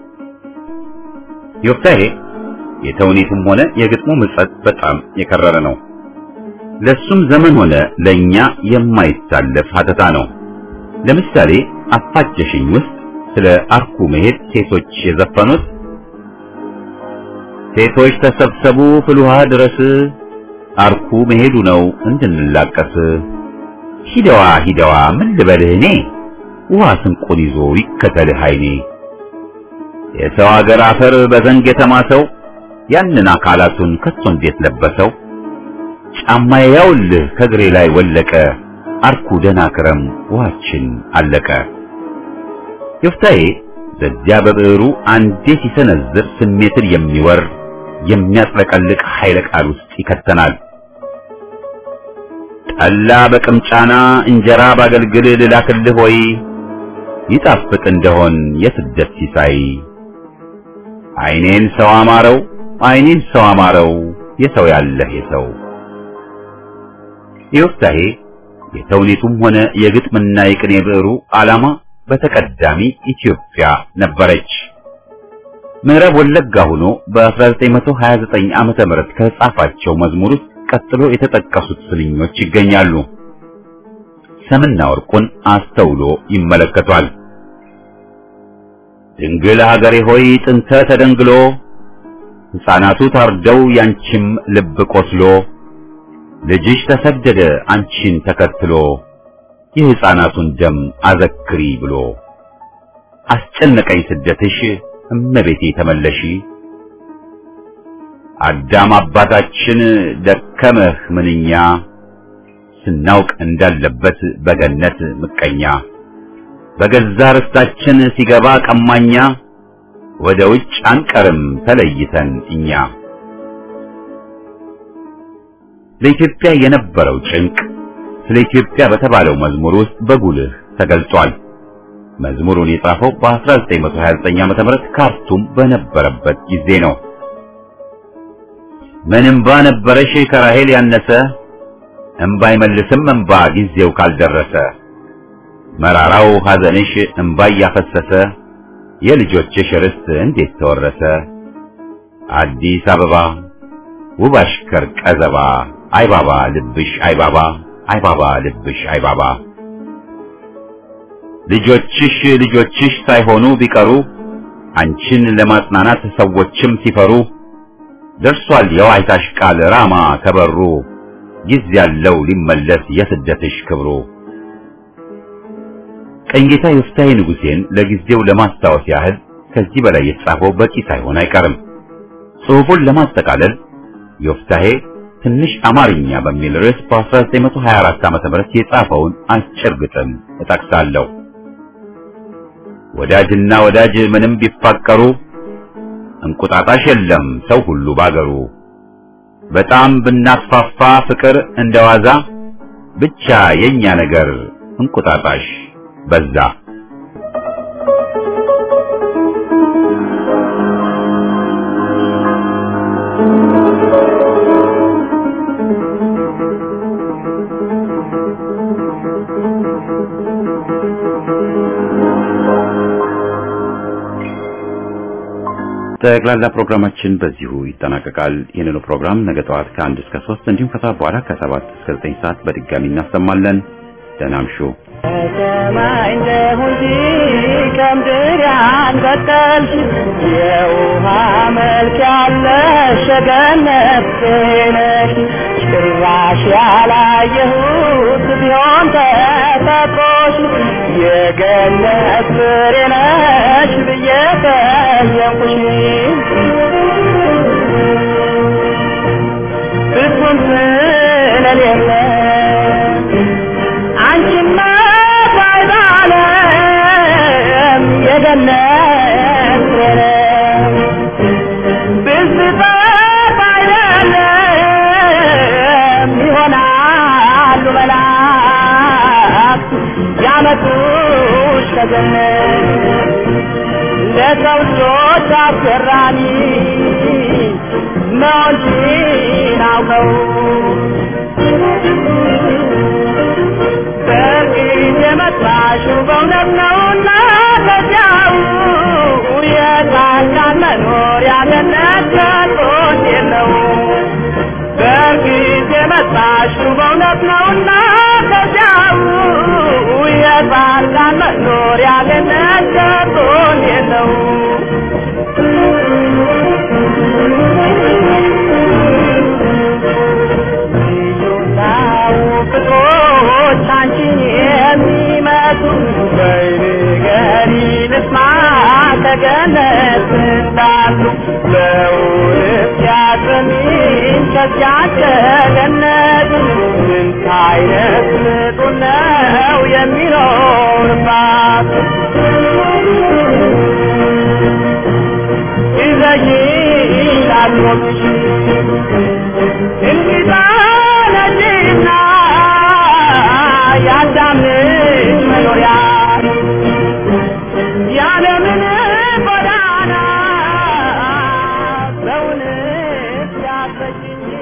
ዮፍታሔ የተውኔቱም ሆነ የግጥሙ ምጸት በጣም የከረረ ነው። ለሱም ዘመን ሆነ ለኛ የማይታለፍ ሀተታ ነው። ለምሳሌ አፋጀሽኝ ውስጥ ስለ አርኩ መሄድ ሴቶች የዘፈኑት ሴቶች ተሰብሰቡ ፍልውሃ ድረስ አርኩ መሄዱ ነው እንድንላቀስ ሂደዋ ሂደዋ ምን ልበልህ እኔ ውሃ ስንቁን ይዞ ይከተልህ አይኔ የሰው አገር አፈር በዘንግ የተማሰው ያንን አካላቱን ከቶ እንዴት ለበሰው ጫማዬ ያውልህ ከእግሬ ላይ ወለቀ አርኩ ደህና ክረም ውሃችን አለቀ ዮፍታሔ በዚያ በብዕሩ አንዴ ሲሰነዝር ስሜትን የሚወር የሚያጥለቀልቅ ኃይለ ቃል ውስጥ ይከተናል። ጠላ በቅምጫና እንጀራ ባገልግል ልላክልህ ሆይ ይጣፍጥ እንደሆን የስደት ሲሳይ አይኔን ሰው አማረው አይኔን ሰው አማረው የሰው ያለህ የሰው ዮፍታሔ የተውኔቱም ሆነ የግጥምና የቅኔ ብዕሩ ዓላማ በተቀዳሚ ኢትዮጵያ ነበረች። ምዕራብ ወለጋ ሆኖ በ1929 ዓመተ ምህረት ከጻፋቸው መዝሙር ውስጥ ቀጥሎ የተጠቀሱት ስንኞች ይገኛሉ። ሰምና ወርቁን አስተውሎ ይመለከቷል። ድንግል ሀገሬ ሆይ ጥንተ ተደንግሎ ሕፃናቱ ታርደው ያንቺም ልብ ቆስሎ ልጅሽ ተሰደደ አንቺን ተከትሎ የሕፃናቱን ደም አዘክሪ ብሎ አስጨነቀኝ ስደትሽ እመቤቴ ተመለሺ አዳም አባታችን ደከመህ ምንኛ ስናውቅ እንዳለበት በገነት ምቀኛ በገዛ ርስታችን ሲገባ ቀማኛ ወደ ውጭ አንቀርም ተለይተን እኛ ለኢትዮጵያ የነበረው ጭንቅ ስለ ኢትዮጵያ በተባለው መዝሙር ውስጥ በጉልህ ተገልጿል። መዝሙሩን የጻፈው በ1929 ዓ.ም ካርቱም በነበረበት ጊዜ ነው። ምን እምባ ነበረሽ ከራሄል ያነሰ እምባ አይመልስም እምባ ጊዜው ካልደረሰ መራራው ሐዘንሽ እምባ እያፈሰሰ የልጆችሽ ርስት እንዴት ተወረሰ አዲስ አበባ ውብ አሽከር ቀዘባ አይባባ ልብሽ አይባባ አይባባ ልብሽ አይባባ ልጆችሽ ልጆችሽ ሳይሆኑ ቢቀሩ አንቺን ለማጽናናት ሰዎችም ሲፈሩ ደርሷል የዋይታሽ ቃል ራማ ከበሩ ጊዜ ያለው ሊመለስ የስደትሽ ክብሩ ቀኝጌታ ዮፍታሔ ንጉሴን ለጊዜው ለማስታወስ ያህል ከዚህ በላይ የተጻፈው በቂ ሳይሆን አይቀርም። ጽሑፉን ለማጠቃለል ዮፍታሔ ትንሽ አማርኛ በሚል ርዕስ በ1924 ዓ.ም የጻፈውን አጭር ግጥም እጠቅሳለሁ። ወዳጅና ወዳጅ ምንም ቢፋቀሩ እንቁጣጣሽ የለም ሰው ሁሉ ባገሩ። በጣም ብናስፋፋ ፍቅር እንደዋዛ ብቻ የኛ ነገር እንቁጣጣሽ በዛ። ጠቅላላ ፕሮግራማችን በዚሁ ይጠናቀቃል። ይህንኑ ፕሮግራም ነገ ጠዋት ከአንድ እስከ ሶስት እንዲሁም ከሰዓት በኋላ ከሰባት እስከ ዘጠኝ ሰዓት በድጋሚ እናሰማለን። ደህና እምሹ። ከሰማይ እንደሁንጂ ከምድር ያንበጠልሽ የውሃ መልክ ያለሽ ገነት ነሽ ጭራሽ ያላየሁት ቢሆን ተፈጥሮሽ የገነት ፍሬ ነሽ ብዬ ጠየቁሽ ፍጹም ስለሌለ አንቺማ ባይባለም የገነት ፍሬ ብዝታ ባይደለም ይሆናሉ መላእክት ያመጡሽ ከገነት ለሰው ልጆች አስገራሚ መሆንሽን አውቀው በእርግጥ የመጣሽው በእውነት ነውና ከዚያው የጻድቃን መኖሪያ ገነት ከቶት የለው በእርግጥ የመጣሽው በእውነት ነውና ከዚያው የጻድቃን መኖሪያ ገነት ከቶት የለው ፍቅሮች አንቺን የሚመጡ በይንገሪ ልስማ ከገነት እንዳሉ በውርስ ያሰሚን ከዚያች ከገነት ስንት አይነት ምጡን ነው የሚኖርባት ይዘሽ ላትሞትሽ እንግዳ ነሽና የአዳም ልጅ መኖሪያ ያለምን ጎዳና ሰውን ሲያሰችኝ